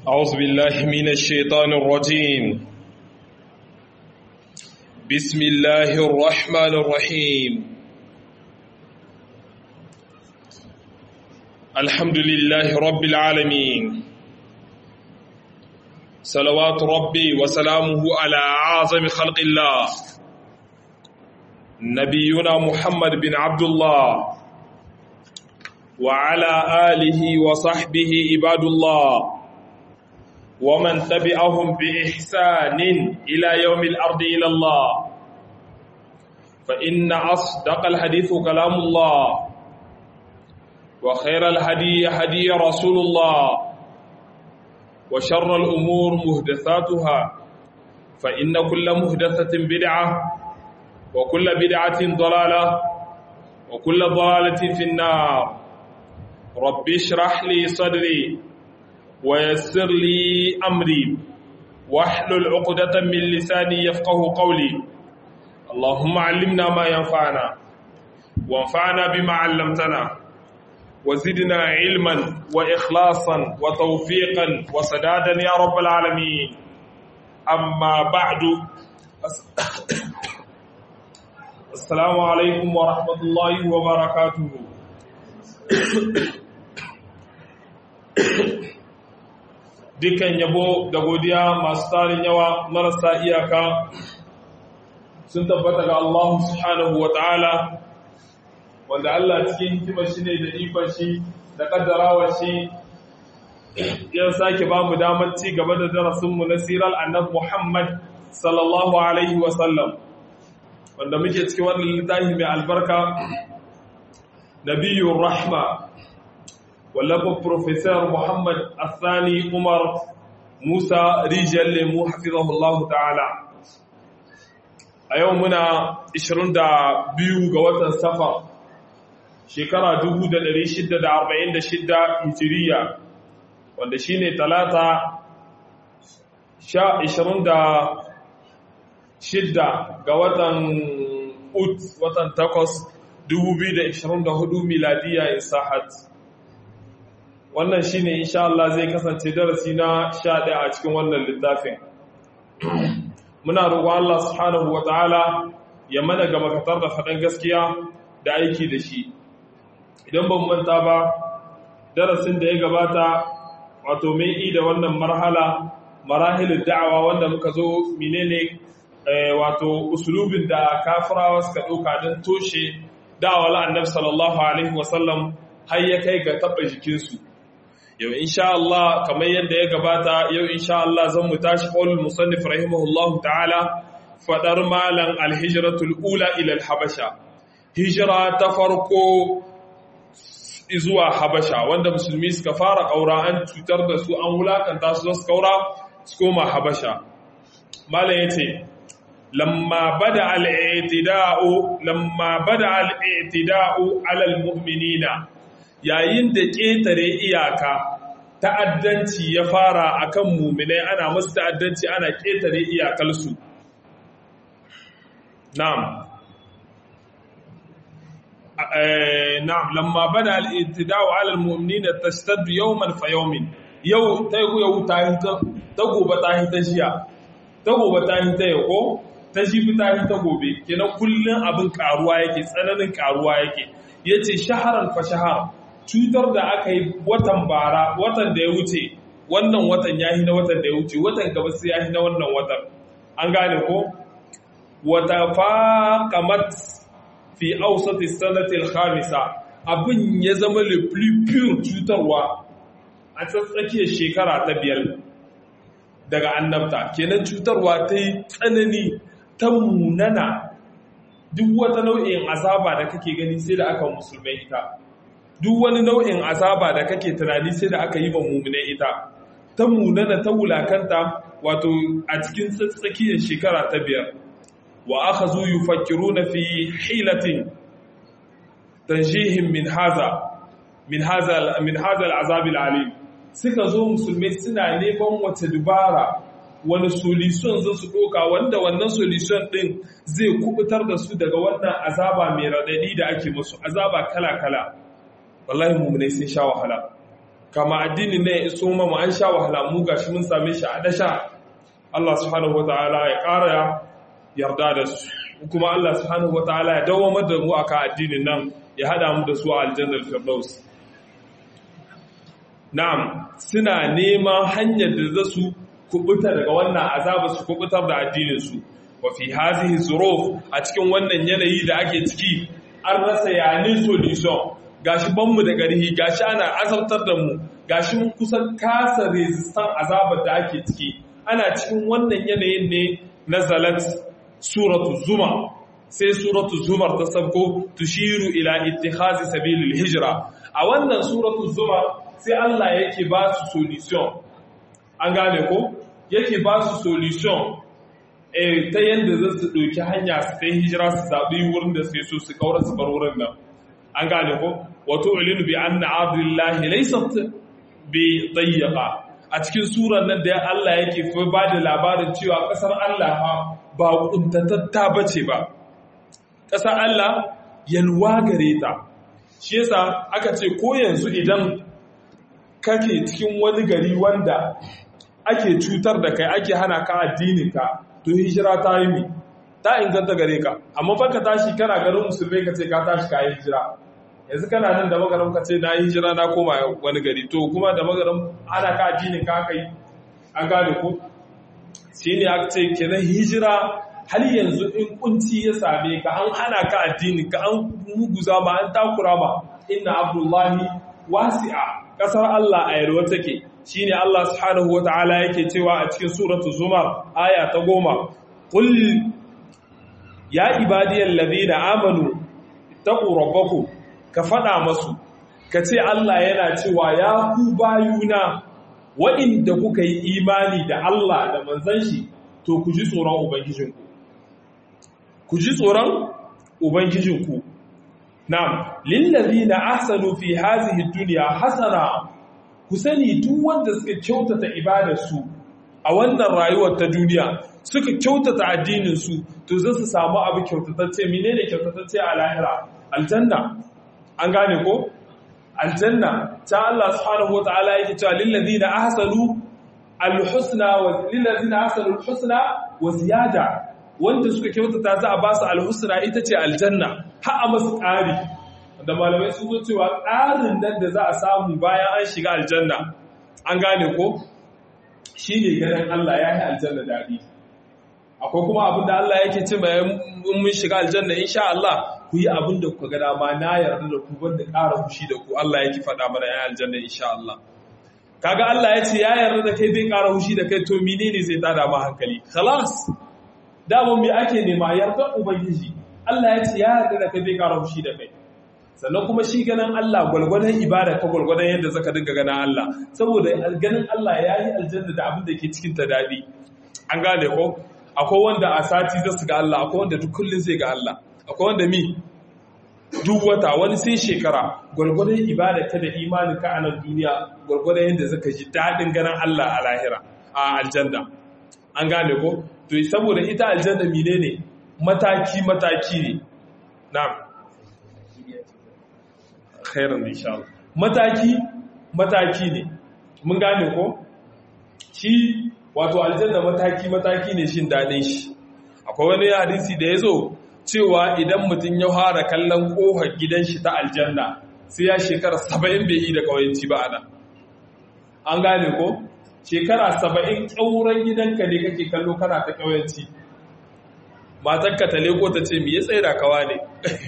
أعوذ بالله من الشيطان الرجيم بسم الله الرحمن الرحيم الحمد لله رب العالمين صلوات ربي وسلامه على أعظم خلق الله نبينا محمد بن عبد الله وعلى آله وصحبه عباد الله ومن تبعهم بإحسان إلى يوم الأرض إلى الله فإن أصدق الحديث كلام الله وخير الهدي هدي رسول الله وشر الأمور مهدثاتها فإن كل مهدثة بدعة وكل بدعة ضلالة وكل ضلالة في النار رب اشرح لي صدري ويسر لي أمري واحلل عقدة من لساني يفقه قولي اللهم علمنا ما ينفعنا وانفعنا بما علمتنا وزدنا علما وإخلاصا وتوفيقا وسدادا يا رب العالمين أما بعد السلام عليكم ورحمة الله وبركاته dukan yabo da godiya masu tarin yawa marasa iyaka sun tabbata ga Allah subhanahu wa ta'ala wanda Allah cikin hikimar shi ne da ikon shi da kaddarawa shi ya sake ba mu damar ci gaba da darasinmu na sirar annab Muhammad sallallahu alaihi wasallam wanda muke cikin wannan littafi mai albarka nabiyur rahma wallafin Profesor Muhammad Asani Umar Musa Rijiyar Lemu Hafizahullahu ta'ala. A yau muna 22 ga watan Safar, shekara 1646 Hijiriya, wanda shi ne talata 26 ga watan Ut, watan 8, 2024 miladiya Isahat. wannan shine insha Allah zai kasance darasi na 11 a cikin wannan littafin muna roƙon Allah subhanahu wataala ya mana ga makatar da faɗan gaskiya da aiki da shi idan ban manta ba darasin da ya gabata wato mai yi da wannan marhala marahilin da'awa wanda muka zo menene wato usulubin da kafirawa suka ɗauka don toshe da'awar annabi sallallahu alaihi wasallam har ya kai ga taɓa jikinsu yau insha Allah kamar yadda ya gabata yau insha Allah zan mu tashi qaulul musannif rahimahullah ta'ala fadar malan alhijratul ula ila alhabasha hijra ta farko zuwa habasha wanda musulmi suka fara kaura an cutar da su an wulakanta su su kaura su koma habasha malan yace lamma bada al-i'tida'u lamma bada al-i'tida'u 'ala al-mu'minina yayin da ƙetare iyaka ta'addanci ya fara akan muminai ana musu ta'addanci ana ƙetare iyakalsu na'am na'am lamma bada al-ittida'u 'ala al-mu'minina tashtaddu yawman fa yawmin yau ta yau ta ta gobe ta hi ta jiya ta gobe ta hi ta yau ta jibi ta hi ta gobe kenan kullun abin karuwa yake tsananin karuwa yake yace shaharan fa shahar cutar da aka yi watan bara watan da ya wuce wannan watan ya na watan da ya wuce watan gaba sai ya na wannan watan an gane ko wata faqamat fi awsati sanati al-khamisa abin ya zama le plus pure cutarwa a tsakiyar shekara ta biyar daga annabta kenan cutarwa ta yi tsanani ta munana duk wata nau'in azaba da kake gani sai da aka musulmai ita duk wani nau'in azaba da kake tunani sai da aka yi wa mummune ita ta munana ta wulakanta wato a cikin tsakiyar shekara ta biyar wa aka zo yi fakiru na fi hilatin tanjihin min haza min haza al'azabil alim suka zo musulmai suna neman wata dubara wani solution zai su ɗoka wanda wannan solution ɗin zai kubutar da su daga wannan azaba mai raɗaɗi da ake musu azaba kala-kala wallahi mummunai sun sha wahala kama addini ne ya iso mu an sha wahala mu gashi mun same shi a dasha Allah subhanahu wataala ya ƙara yarda da su kuma Allah subhanahu wataala ya dawo da mu akan addinin nan ya hada mu da su a aljannar firdaus na'am suna neman hanyar da za su kubuta daga wannan azaba su kubutar da addinin su wa fi hazihi zuruf a cikin wannan yanayi da ake ciki an rasa yanin solution gashi banmu da ƙarhi gashi ana azabtar da mu gashi mun kusan kasa resistan azabar da ake ciki ana cikin wannan yanayin ne nazalat suratu zuma sai suratu zumar ta sabko tushiru ila ittikhazi sabilil hijra a wannan suratu zuma sai Allah yake ba su solution an gane ko yake ba su solution eh ta yanda za su ɗauki hanya su kai hijira su zaɓi wurin da sai so su kaura su bar wurin nan an gane ko wato ilinu bi anna abdullahi laysat bi dayyaqa a cikin surar nan da Allah yake fa ba da labarin cewa kasar Allah ba kuntatatta bace ba kasar Allah yalwa gare ta shi yasa aka ce ko yanzu idan kake cikin wani gari wanda ake cutar da kai ake hana ka addinin ka to hijira ta yi mi ta inganta gare ka amma fa ka tashi kana garin musulmai ka ce ka tashi ka yi hijira yanzu kana nan da magaram ka ce na yi hijira na koma wani gari to kuma da magaram ana ka addinin ka aka yi an gane ko shi ne aka ce kenan hijira har yanzu in kunci ya same ka an hana ka addini ka an muguza ma an takura ma inna abdullahi wasi'a kasar Allah a yarwa take shine Allah subhanahu wataala yake cewa a cikin suratul zumar aya ta goma qul ya ibadiyal ladina amanu taqu rabbakum ka faɗa masu ka ce Allah yana cewa ya ku bayuna waɗanda kuka yi imani da Allah da manzan shi to ku ji tsoron Ubangijinku. Ku ji tsoron Ubangijinku. Na'am, lillazi na ahsanu fi hazihi duniya hasana ku sani duk wanda suka kyautata ibadarsu a wannan rayuwar ta duniya suka kyautata addininsu to zai su samu abu kyautatacce menene kyautatacce a lahira aljanna an gane ko aljanna ta Allah subhanahu wataala yake cewa lil ladina ahsanu alhusna wa lil ladina ahsanu alhusna wa ziyada wanda suka kyautata za a ba su alhusna ita ce aljanna har a masu ƙari da malamai sun zo cewa ƙarin nan da za a samu bayan an shiga aljanna an gane ko shine ganin Allah ya yi aljanna daɗi akwai kuma abin da Allah yake ce mai mun shiga aljanna insha Allah ku yi abin da kuka ga dama na yarda da ku banda ƙara fushi da ku Allah yake faɗa mana ya aljanna insha Allah kaga Allah ya ce ya yarda da kai bai ƙara fushi da kai to menene zai tada ma hankali khalas dama me ake nema yarda ubangiji Allah ya ce ya yarda da kai bai ƙara fushi da kai sannan kuma shi ganin Allah gwalgwadon ibada ka gwalgwadon yadda zaka dinga ganin Allah saboda ganin Allah ya yi aljanna da abin da ke cikin ta daɗi an gane ko akwai wanda a sati zai su ga Allah akwai wanda duk kullum zai ga Allah akwai wanda mi duk wata wani sai shekara gwargwadon ibada ka da imanin ka a nan duniya gwargwadon yadda zaka ji daɗin ganin Allah a lahira a aljanna an gane ko to saboda ita aljanna mine ne mataki mataki ne na'am khairan insha Allah mataki mataki ne mun gane ko shi wato aljanna mataki mataki ne shin daɗin shi akwai wani hadisi da ya zo cewa idan mutum ya fara kallon ƙofar gidan shi ta aljanna sai ya shekara saba'in bai yi da ƙawayenci ba ana an gane ko shekara saba'in ƙyauren gidanka ne kake kallo kana ta ƙawayenci matanka ta leko ta ce me ya tsaida kawa ne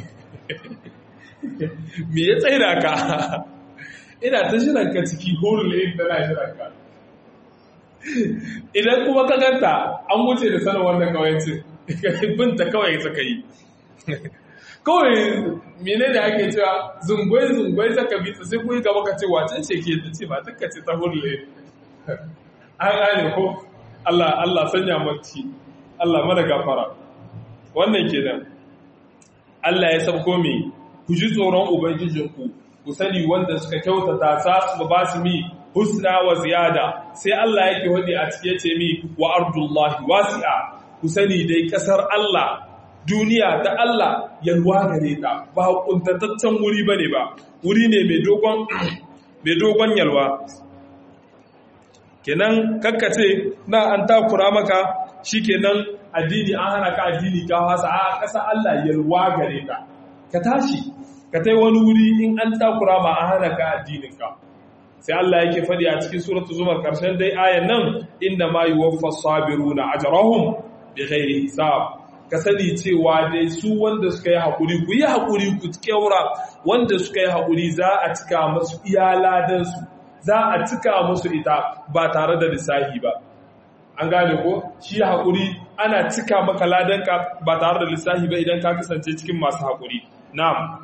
me ya tsaida ka ina ta shiranka ciki horin layin tana shiranka idan kuma ka ganta an wuce da sanin wannan kawancin binta kawai suka yi kawai mene da ake cewa zungwai zungwai saka bita sai kuyi gaba ka ce wacin ce ke ta ce ba ta ce ta hurle an gane ko Allah Allah sanya mace Allah mara gafara wannan kenan Allah ya sabko me ku ji tsoron ubangijinku ku sani wanda suka kyautata sa su ba su mi husna wa ziyada sai Allah yake wadi a cike ce mi wa ardullahi wasi'a ku sani dai kasar Allah duniya ta Allah yalwa gare ta ba kuntataccen wuri bane ba wuri ne mai dogon mai dogon yalwa kenan kakkace na an takura maka shikenan addini an hana ka addini ka hasa a ƙasa Allah yalwa gare ka ka tashi ka tai wani wuri in an takura ma an hana ka addinin ka sai Allah yake faɗi a cikin suratul zumar karshen dai ayan nan inna ma yuwaffas sabiruna ajrahum bighairi hisab ka sani cewa dai su wanda suka yi haƙuri ku yi haƙuri ku kyaura wanda suka yi haƙuri za a cika masu iyaladansu za a cika musu ita ba tare da lissahi ba an gane ko shi haƙuri ana cika maka ladanka ba tare da lissahi ba idan ka kasance cikin masu haƙuri na'am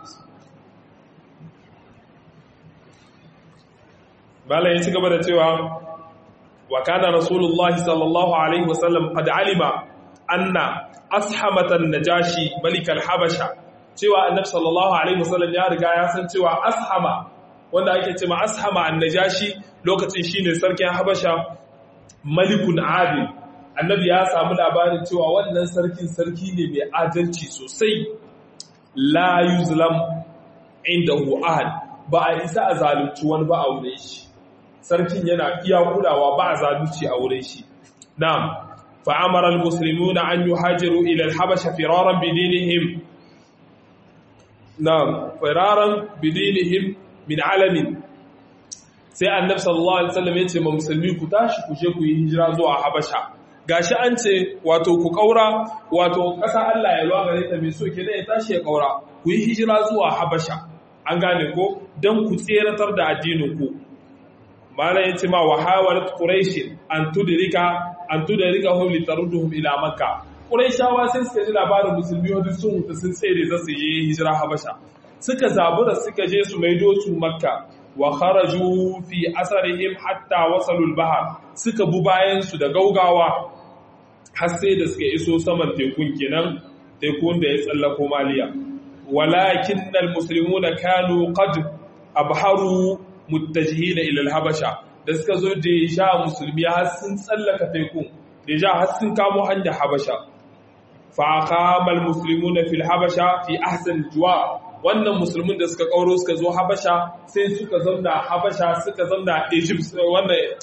bala ya ci gaba da cewa wa kana rasulullahi sallallahu alaihi wasallam qad alima anna ashamatan najashi malikal habasha cewa annabi sallallahu alaihi wasallam ya riga ya san cewa ashama wanda ake ce ma ashama annajashi lokacin shine sarkin habasha malikun adil annabi ya samu labarin cewa wannan sarkin sarki ne mai adalci sosai la yuzlam indahu ahad ba a isa a zalunci wani ba a wurin shi sarkin yana iya kulawa ba a zalunci a wurin shi na'am fa amara almuslimuna an yuhajiru ila alhabasha firaran bidinihim na'am firaran bidinihim min alamin sai annabi sallallahu alaihi wasallam ya ce ma musulmi ku tashi ku je ku yi hijira zuwa habasha gashi an ce wato ku kaura wato ƙasa Allah ya lwa gare ta mai so ke ya tashi ya kaura ku yi hijira zuwa habasha an gane ko don ku tseratar da addinin ku mala ya ce ma wa hawalat quraish an tudrika an tudrika hum litarduhum ila makka quraishawa sai suka ji labarin musulmi wanda sun huta sun tsere za su yi hijira habasha suka zabura suka je su maido su makka wa kharaju fi asarihim hatta wasalu al-bahr suka bu bayan su da gaugawa har sai da suka iso saman tekun kenan tekun da ya tsallako maliya walakin al-muslimuna kanu qad abharu muttajihina ila al-habasha da suka zo da ja musulmi har sun tsallaka tekun da ja har sun kamo hanyar habasha fa aqama al-muslimuna fil habasha fi ahsan al-juwa wannan musulmin da suka kauro suka zo habasha sai suka zamna habasha suka zamna egypt wannan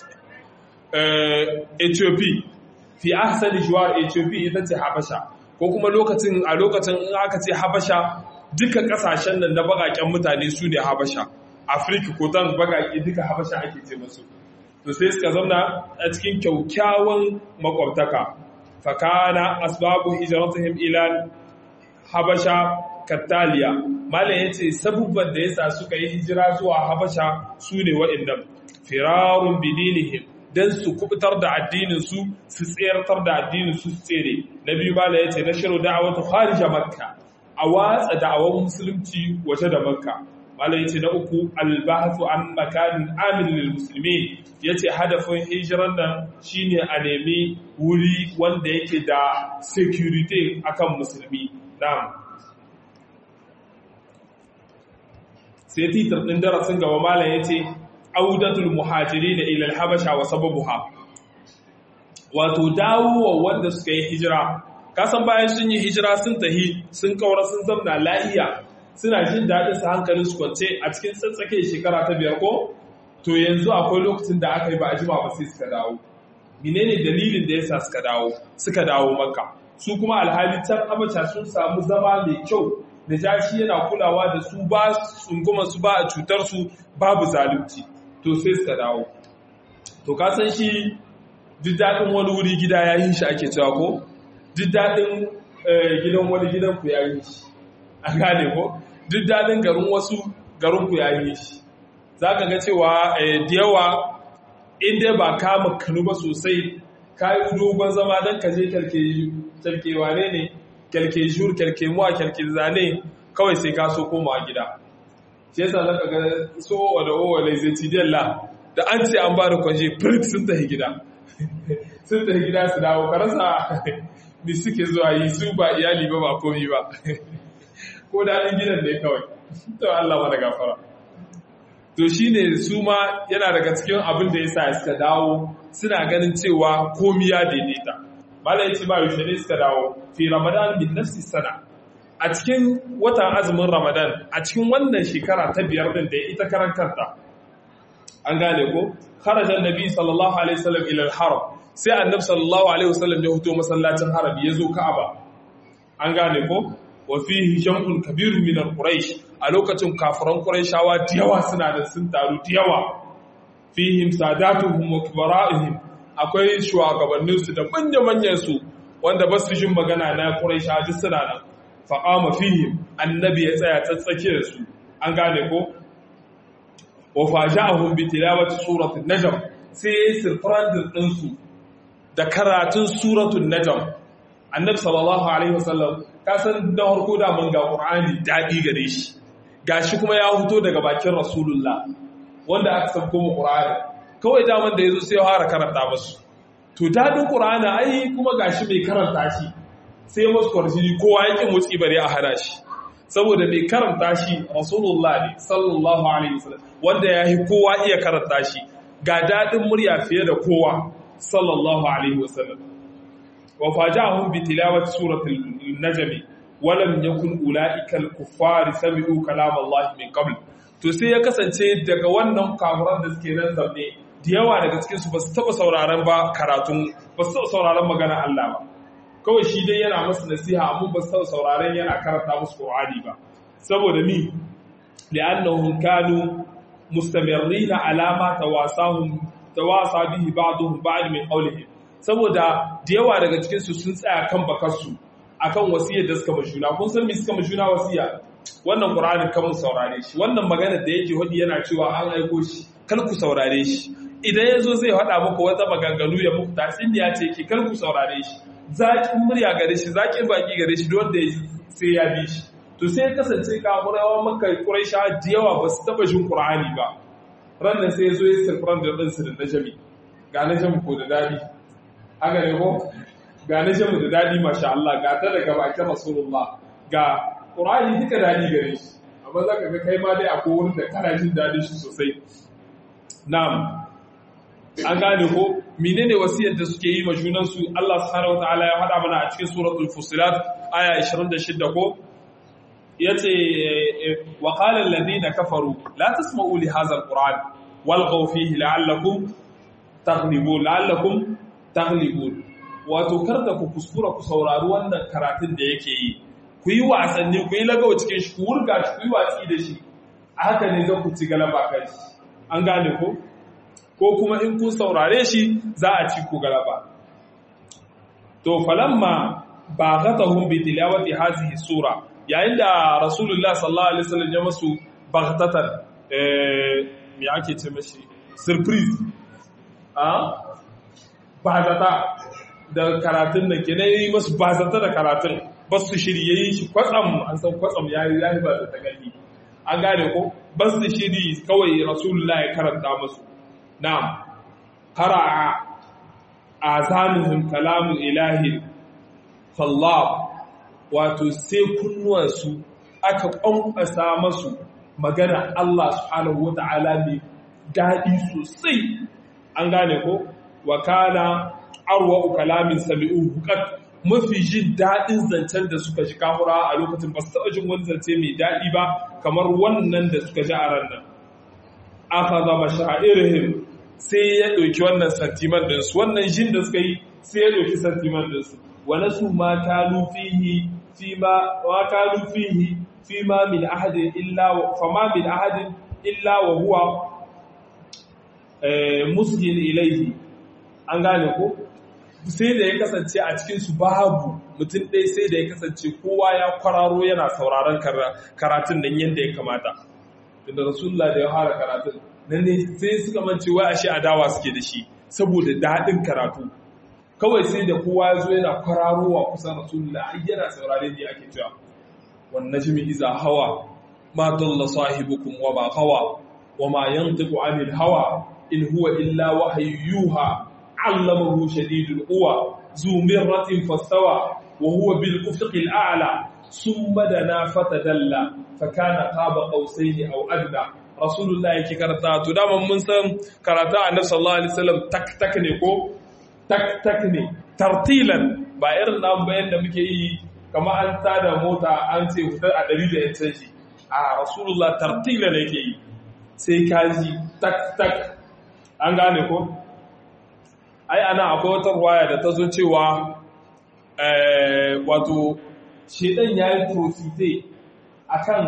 ethiopia fi ahsani juwar ethiopia ita ce habasha ko kuma lokacin a lokacin in aka ce habasha duka kasashen nan na bakaken mutane su ne habasha afirka ko zan bakake duka habasha ake ce masu to sai suka zamna a cikin kyaukyawan makwabtaka fakana asbabu hijratihim ila habasha kattaliya malam ya ce sabubban da yasa suka yi hijira zuwa habasha su ne waɗannan firarun bidinihim don su kubutar da addininsu su tseratar da addininsu su tsere na biyu malam ya ce na shiru da'awatu kharija makka a watsa da'awar musulunci waje da makka malam ya ce na uku albahathu an makanin amin lil muslimin ya ce hadafin hijiran nan shine a nemi wuri wanda yake da security akan musulmi na'am sai titar ɗin darasin gaba malam ya ce audatul muhajiri da ilal habasha wa sababuha wato dawowa wanda suka yi hijira kasan bayan sun yi hijira sun tahi sun kaura sun zamna lahiya suna jin daɗin su hankalin su kwance a cikin tsatsake shekara ta biyar ko to yanzu akwai lokacin da aka yi ba a jima ba sai suka dawo menene dalilin da yasa suka dawo suka dawo makka su kuma alhali can habasha sun samu zama mai kyau najashi yana kulawa da su ba tsunguma su ba a cutar su babu zalunci to sai suka dawo to ka san shi duk daɗin wani wuri gida ya yi shi ake cewa ko duk daɗin gidan wani gidan ku ya yi shi a gane ko duk daɗin garin wasu garin ku ya yi shi za ka ga cewa da yawa inda ba kama kanu ba sosai ka yi dogon zama don ka je kyalkewa ne ne kyalke jur kyalke muwa kyalke zane kawai sai ka so koma gida shi yasa zaka ga so wada o wala zai ci dalla da an ce an ba da kwanje firit sun tafi gida sun tafi gida su dawo karasa mi suke zuwa yi su ba iyali ba ba komi ba ko daɗin gidan ne kawai to Allah mana gafara to shine su ma yana daga cikin abin da yasa suka dawo suna ganin cewa komi ya daidaita Malam ya ce ba yaushe ne suka dawo fi Ramadan min nafsi sana a cikin watan azumin Ramadan a cikin wannan shekara ta biyar din da ita karan kanta an gane ko kharaja annabi sallallahu alaihi wasallam ila al-haram sai annabi sallallahu alaihi wasallam ya fito masallacin haram ya zo ka'aba an gane ko wa fihi jam'un kabir min al-quraish a lokacin kafiran quraishawa da yawa suna da sun taru da yawa fihim sadatuhum wa kibara'ihim akwai shugabannin su da manya-manyan su wanda ba su jin magana na quraishawa duk suna nan fa qama fihim annabi ya tsaya tsatsake da su an gane ko wa faja'ahum bi tilawati suratul najm sai sirfrandin din su da karatun suratul najm annabi sallallahu alaihi wasallam ka san da harko da mun ga qur'ani dadi gare shi gashi kuma ya huto daga bakin rasulullah wanda aka sabko mu qur'ani kawai daman da yazo sai ya fara karanta musu to dadin qur'ani ai kuma gashi mai karanta shi sai musu kwarjini kowa yake motsi bare a hada shi saboda mai karanta shi rasulullah ne sallallahu alaihi wasallam wanda ya yi kowa iya karanta shi ga dadin murya fiye da kowa sallallahu alaihi wasallam wa faja'ahum bi tilawati suratul najm wa lam yakun ulaika al-kuffar sami'u kalam Allah min qabl to sai ya kasance daga wannan kafiran da suke nan zaune da yawa daga cikin su ba su taba sauraron ba karatun ba su taba sauraron magana Allah ba kawai shi dai yana musu nasiha amma ba su sauraron yana karanta musu Qur'ani ba saboda ni li'annahum kanu mustamirrina ala ma tawasahum tawasa bihi ba'dhum ba'd min qawlihim saboda da yawa daga cikin su sun tsaya kan bakarsu akan wasiyar da suka mashuna kun san me suka mashuna wasiya wannan Qur'anin kan mu saurare shi wannan magana da yake hodi yana cewa an aiko shi kar ku saurare shi idan yazo zai faɗa muku wata maganganu ya muku tasiriya ce ke kar ku saurare shi zaƙin murya gare shi zaƙin baki gare shi wanda sai ya bi shi to sai kasance kafurawa maka ƙuraisha da yawa ba su taɓa jin ƙur'ani ba rannan sai ya zo ya sirfuran da ɗansu da najami ga najami ko da daɗi haka ne ko ga najami da daɗi masha Allah ga ta daga bakin rasulullah ga ƙur'ani duka daɗi gare shi amma za ka ga kai ma dai akwai wurin da kana jin daɗi shi sosai na'am an gane ko menene wasiyar da suke yi ma junansu Allah subhanahu wataala ya hada mana a cikin suratul fusilat aya 26 ko yace wa qala alladhina kafaru la tasma'u li hadha alquran walghaw fihi la'allakum taghlibun la'allakum taghlibun wato karda ku kuskura ku saurari wannan karatun da yake yi ku yi wasanni ku yi lagawa cikin shi ku wurga shi ku yi watsi da shi a haka ne za ku ci galaba kai an gane ko ko kuma in kun saurare shi za a ci ku galaba to falamma baghatahum bi tilawati hadhihi sura yayin da rasulullah sallallahu alaihi wasallam ya masu baghtatan eh me ake ce mashi surprise a bazata da karatun da ke yi masu bazata da karatun ba su shirye yi shi kwatsam an san kwatsam yayi yayi ba ta gani an gane ko ba su shiri kawai rasulullah ya karanta masu na'am qara'a azanihim kalamu ilahi fallab wato sai kunnuwansu aka ƙwanƙwasa masu magana Allah subhanahu wata'ala mai daɗi sosai an gane ko wa kana arwa kalamin sami'u hukat mafi jin daɗin zancen da suka ji kahura a lokacin ba su taɓa jin wani zance mai daɗi ba kamar wannan da suka ji a ran nan aka zama sha'irihim sai ya ɗauki wannan santiman ɗinsu wannan jin da suka yi sai ya ɗauki santiman ɗinsu wani su ma kalu fihi fi ma wa kalu fihi fi ma min ahadin illa fa ma min ahadin illa wa huwa musgin ilaihi an gane ko sai da ya kasance a cikin su babu mutum ɗaya sai da ya kasance kowa ya kwararo yana sauraron karatun nan yadda ya kamata da rasulullah da ya fara karatun nan ne sai suka mance wai ashe adawa suke da shi saboda daɗin karatu kawai sai da kowa ya zo yana kwararowa kusan rasulullah ai yana saurare ne ake cewa wan najmi iza hawa ma dalla sahibukum wa ma hawa wa ma yantiqu anil hawa in huwa illa wahyuha allamahu shadidul quwa zu mirratin fastawa wa huwa bil ufuqil a'la summa dana fatadalla fakana qaba qausaini aw adna rasulullah yake karanta to dama mun san karata annabi sallallahu alaihi wasallam tak tak ne ko tak tak ne tartilan ba irin nan bayan da muke yi kamar an tada mota an ce fitar a 100 da yancin shi a rasulullah tartilan yake yi sai kaji tak tak an gane ko ai ana akwai wata ruwaya da ta zo cewa wato shedan ya yi profite a kan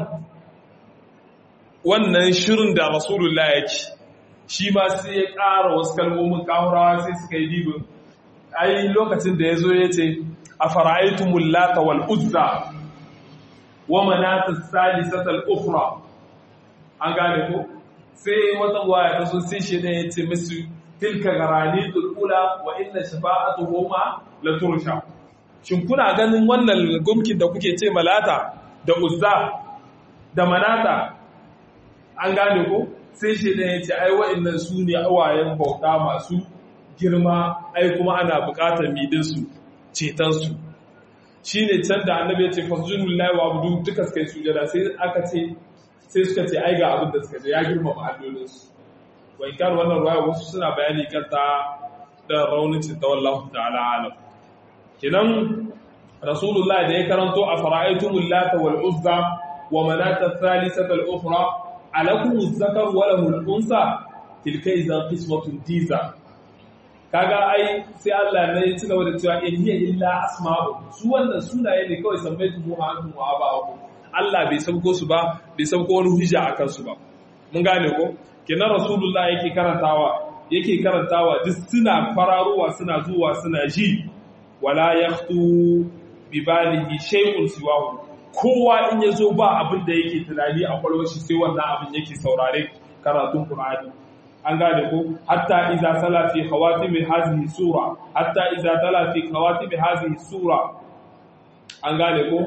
wannan shirin da rasulullah ya ci shi ma sai ya ƙara wasu kalmomin ƙahurawa sai suka yi dibin ai lokacin da ya zo ya ce a fara'aitumul lata wal uzza wa manata salisatal ukhra an gane ko sai wata waya ta so sai shi ne ya ce musu tilka garani tulula wa inna shafa'atuhuma la tursha shin kuna ganin wannan gumkin da kuke ce malata da uzza da manata an gane ko sai shi ne ya ce ai wa'annan su ne awayen bauta masu girma ai kuma ana bukatar midinsu cetonsu shi ne can da annabi ya ce fasujinu lillahi wa abudu duka suka yi sujada sai aka ce sai suka ce ai ga abin da suka ce ya girma ma'adolinsu wa in kan wannan ruwaya wasu suna bayani kan ta da raunin ta wallahu ta'ala alam kinan rasulullah da ya karanto a fara'aitumul lata wal uzza wa manata thalithata al ukhra alakum az-zakar wa lahu al-unsa tilka idan qismatun diza kaga ai sai Allah ne ya ci gaba da cewa in hiya illa asma'u su wannan sunaye ne kawai sammaitu mu antum wa aba'akum Allah bai sauko su ba bai sauko wani hujja akan su ba mun gane ko kenan rasulullah yake karantawa yake karantawa duk suna fararowa suna zuwa suna ji wala yakhtu bi balihi shay'un siwahu kowa in yazo ba abin da yake tunani a kwalwar shi sai wannan abin yake saurare karatun Qur'ani an gane ko hatta iza sala fi khawatim hadhihi sura hatta iza tala fi khawatim hadhihi sura an gane ko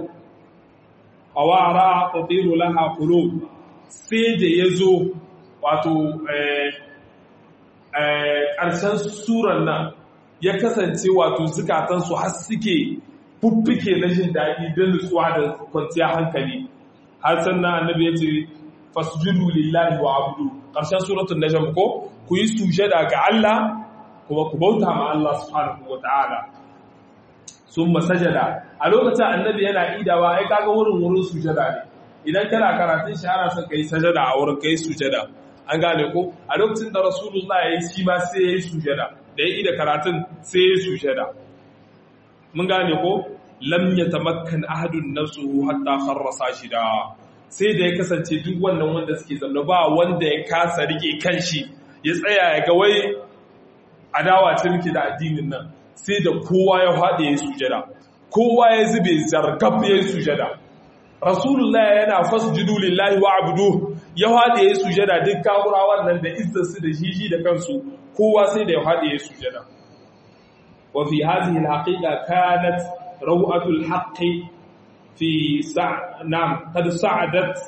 awara tatiru laha qulub sai da yazo wato eh eh karshen suran nan ya kasance wato zukatan su har suke fuffike na jin daɗi da nutsuwa da kwanciyar hankali har sannan annabi ya ce fasjudu lillahi wa abudu ƙarshen suratul najm ko ku yi sujada ga Allah kuma ku bauta ma Allah subhanahu wataala summa sajada a lokacin annabi yana idawa ai kaga wurin wurin sujada ne idan kana karatun shi ana son kai sajada a wurin kai sujada an gane ko a lokacin da rasulullah ya yi shi ma sai ya yi sujada da ya ida karatun sai ya yi sujada mun gane ko lam yatamakkan ahadun nafsuhu hatta kharra sashida sai da ya kasance duk wannan wanda suke zama ba wanda ya kasa rike kanshi ya tsaya ya ga wai adawa ce muke da addinin nan sai da kowa ya haɗe ya sujada kowa ya zube zargab ya sujada rasulullah yana fasjudu lillahi wa abudu ya haɗe ya sujada duk kawurawan nan da izzarsu da jiji da kansu kowa sai da ya haɗe ya sujada wa fi hadhihi alhaqiqa kanat raw'atul haqqi في سع... نعم قد صعدت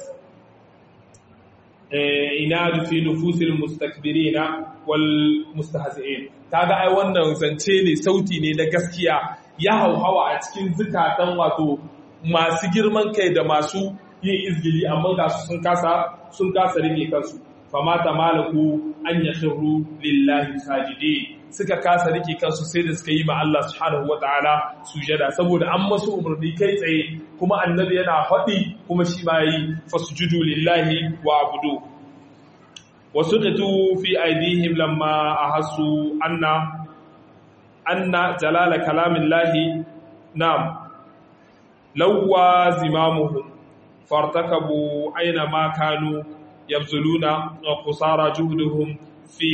inadu fi nufusil mustakbirina wal mustahzi'in kaga ai wannan zance ne sauti ne na gaskiya ya hauhawa a cikin zukatan wato masu girman kai da masu yin izgili amma ga su sun kasa sun kasa rike kansu famata malaku an yakhiru lillahi sajidin suka kasa rike kansu sai da suka yi ma Allah subhanahu wataala sujada saboda an masu umarni kai tsaye kuma annabi yana faɗi kuma shi ma yi fasjudu lillahi wa abudu wasuqitu fi aydihim lamma ahassu anna anna jalala kalamillahi nam lawwa zimamuhum fartakabu aina ma kanu yabzuluna wa qusara juhduhum fi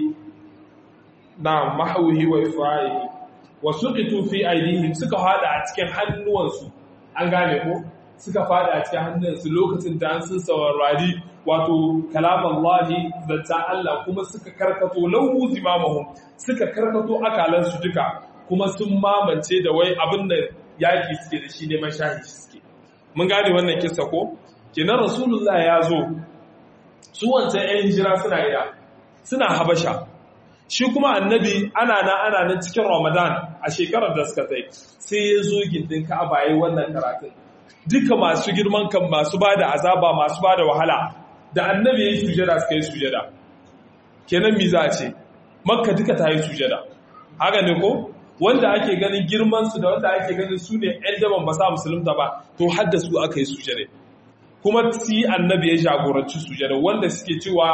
na mahauhi wa ifra'ihi wa suqitu fi aydihim suka fada a cikin hannuwansu an gane ko suka fada a cikin hannuwansu lokacin da an sun saurari wato kalam Allah zata Allah kuma suka karkato lahu zimamahum suka karkato akalan su duka kuma sun mamance da wai abin da yaki suke da shi ne mashahi suke mun gane wannan kissa ko kenan rasulullah ya zo su wancan ƴan hijira suna ida suna habasha shi kuma annabi ana na ana nan cikin ramadan a shekarar da suka tsaye sai ya zo gindin ka'aba yayin wannan karatun duka masu girman kan masu bada azaba masu bada wahala da annabi yayin sujada suka yi sujada kenan mi za a ce makka duka ta yi sujada haka ne ko wanda ake ganin girman su da wanda ake ganin su ne ƴan daban ba sa musulunta ba to har da su aka yi sujada kuma si annabi ya jagoranci sujada wanda suke cewa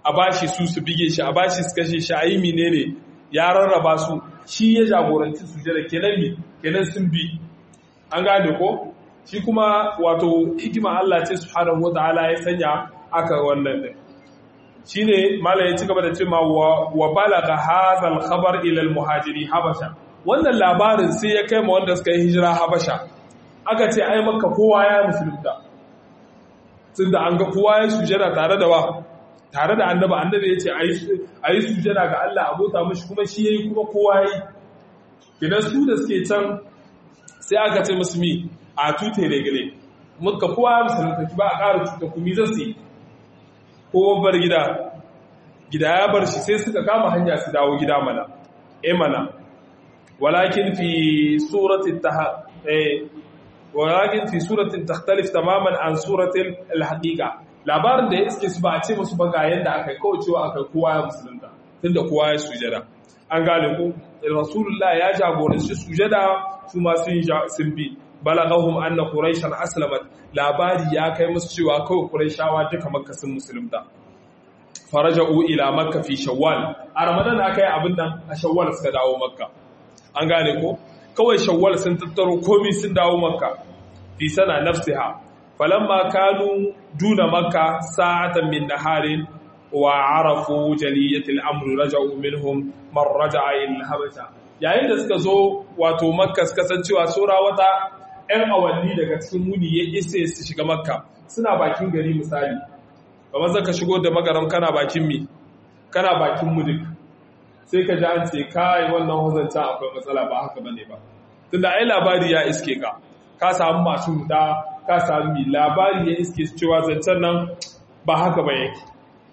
a bashi su su bige shi a bashi su kashe shi a yi menene ya rarraba su shi ya jagoranci sujada kenan mi kenan sun bi an gane ko shi kuma wato hikima Allah ce subhanahu wataala ya sanya aka wannan din shine malai ya ci gaba da cewa wa balagha hadha al-khabar ila al-muhajiri habasha wannan labarin sai ya kai ma wanda suka yi hijira habasha aka ce ai makka kowa ya musulunta tunda an ga kowa ya sujada tare da wa tare da annaba annabi ya ce a yi sujada ga Allah abota mashi kuma shi ya yi kuma kowa ya yi kidan su da suke can sai aka ce musu mi a tute regale muka kowa ya musulunta ba a ƙara tuta kumi zan su yi kowa bar gida gida ya bar shi sai suka kama hanya su dawo gida mana e mana walakin fi suratin ta walakin fi suratin takhtalif tamaman an suratin al-haqiqa labarin da ya iske su ba a ce musu ba ga yadda aka kawo cewa aka kowa ya musulunta tunda kowa ya sujada an gane ku rasulullah ya jagoranci sujada su ma sun sun bi balagahum anna quraishan aslamat labari ya kai musu cewa kawai quraishawa duka makka sun musulunta faraja'u ila makka fi shawwal a ramadan aka yi abin nan a shawwal suka dawo makka an gane ko kawai shawwal sun tattaro komai sun dawo makka fi sana nafsiha falamma kanu duna makka sa'atan min naharin wa arafu jaliyatil amri raja'u minhum man raja'a ila habasha yayin da suka zo wato makka suka san cewa sura wata ɗan awanni daga cikin muni ya isa su shiga makka suna bakin gari misali kamar zaka shigo da magaram kana bakin mi kana bakin mudik sai ka ji an ce kai wannan huzanta akwai matsala ba haka bane ba tunda ai labari ya iske ka ka samu masu da ka sami labari ya iske cewa zancen nan ba haka ba yake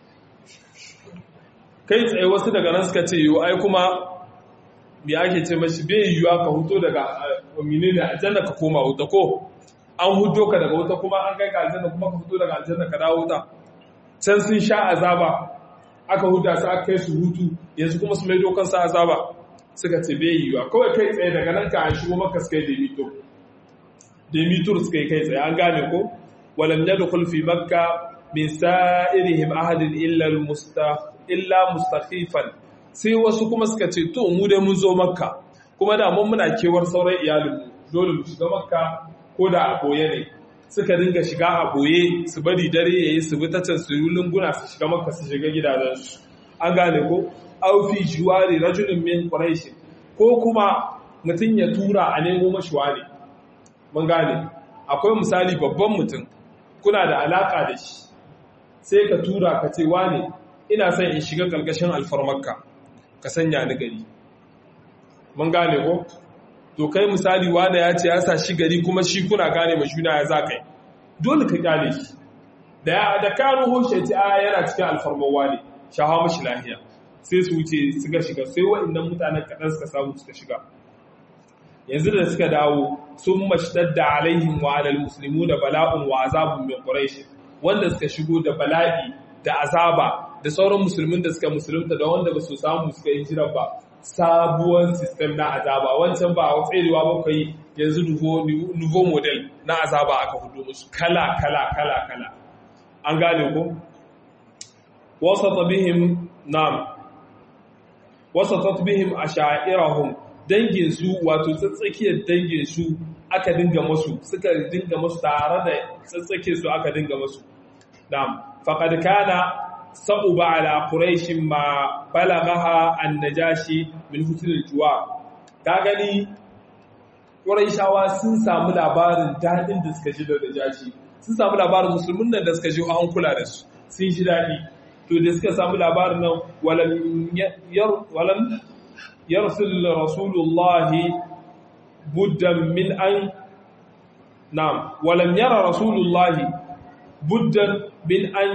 kai tsaye wasu daga nan suka ce yiwu ai kuma me ake ce mashi bai yiwuwa ka huto daga amini ne aljanna ka koma wuta ko an hudo ka daga wuta kuma an kai ka aljanna kuma ka huto daga aljanna ka dawo wuta can sun sha azaba aka huda su aka kai su hutu yanzu kuma su mai dokan sa azaba suka ce bai yiwuwa kawai kai tsaye daga nan ka an shigo maka suka yi da mito demitur suka yi kai tsaye an gane ko walam yadkhul fi makka min sa'irihim ahadin illa illa mustakhifan sai wasu kuma suka ce to mu dai mun zo makka kuma da mun muna kewar sauran iyalin mu dole mu shiga makka ko da a boye ne suka dinga shiga a boye su bari dare yayi su bi ta can su lunguna su shiga makka su shiga gidajen su an gane ko aw fi juwari rajulin min quraish ko kuma mutun ya tura a nemo mashi wani mun gane akwai misali babban mutum kuna da alaka da shi sai ka tura ka ce wane ina son in shiga ƙarƙashin alfarmarka ka sanya ni gari mun gane ko to kai misali wane ya ce ya sa shi gari kuma shi kuna gane ma juna ya za kai dole ka gane shi da ya da ka ruho shi ce a yana cikin alfarmar wane shaha mashi lahiya sai su wuce suka shiga sai waɗannan mutanen kaɗan suka samu suka shiga yanzu da suka dawo sun mashtadda alaihim wa alal muslimu da bala'un wa azabun min quraish wanda suka shigo da bala'i da azaba da sauran musulmin da suka musulunta da wanda ba su samu suka yi jira ba sabuwar system na azaba wancan ba a tserewa ba kai yanzu nouveau model na azaba aka hudu musu kala kala kala kala an gane ko wasata bihim nam wasata bihim asha'irahum dangin su wato tsatsakiyar dangin su aka dinga masu suka dinga masu tare da tsatsake su aka dinga masu na'am faqad kana sa'uba ala quraish ma balaghaha an-najashi min husn al-juwa ka gani quraishawa sun samu labarin dadin da suka ji da najashi sun samu labarin musulmin nan da suka ji an kula da su sun ji dadi to da suka samu labarin nan walam yar walam yarsul rasulullahi buddan min an na'am walam yara rasulullahi buddan min an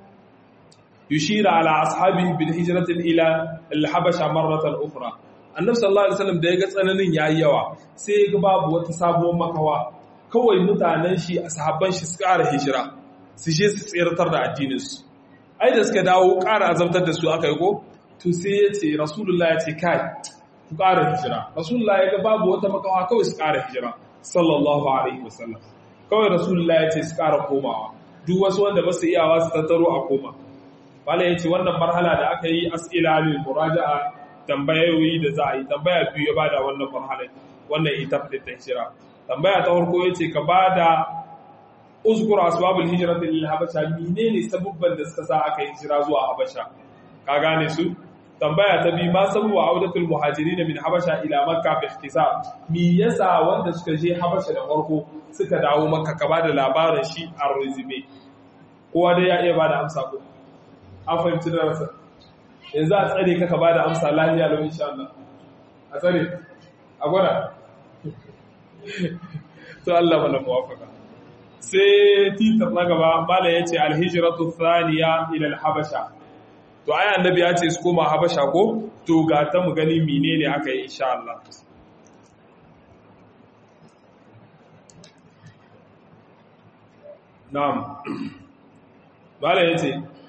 yushira ala ashabihi bil hijrati ila al habasha marratan ukhra annabi sallallahu alaihi wasallam da ya ga tsananin yayi yawa sai ya ga babu wata sabuwar makawa kawai mutanen shi ashaban shi su ƙara hijira su je su tsiratar da addinin su ai da suka dawo ƙara azabtar da su aka yi ko to sai ya ce rasulullah ya ce kai ku ƙara hijira rasulullah ya ga babu wata makawa kawai su ƙara hijira sallallahu alaihi wasallam kawai rasulullah ya ce su ƙara komawa duk wasu wanda ba su iyawa su tattaro a koma wala yace wannan marhala da aka yi as'ila lil muraja'a tambayoyi da za a yi tambaya biyu ya bada wannan marhala wannan ita ta hijira tambaya ta farko yace ka bada uzkur asbabul hijrati lil habasha menene sabubban da suka sa aka hijira zuwa habasha ka gane su tambaya ta biyu ma sabu wa audatul muhajirin min habasha ila makka bi ikhtisar me yasa wanda suka je habasha da farko suka dawo makka ka bada labarin shi a resume kowa dai ya iya bada amsa ko an fahimci da rasa yanzu a tsare ka ka bada amsa lafiya lau insha Allah a tsare a gwada to Allah mana muwafaka sai titar na gaba mala yace alhijratu thaniya ila alhabasha to ai annabi ya ce su koma habasha ko to ga ta mu gani menene aka yi insha Allah na'am bala yace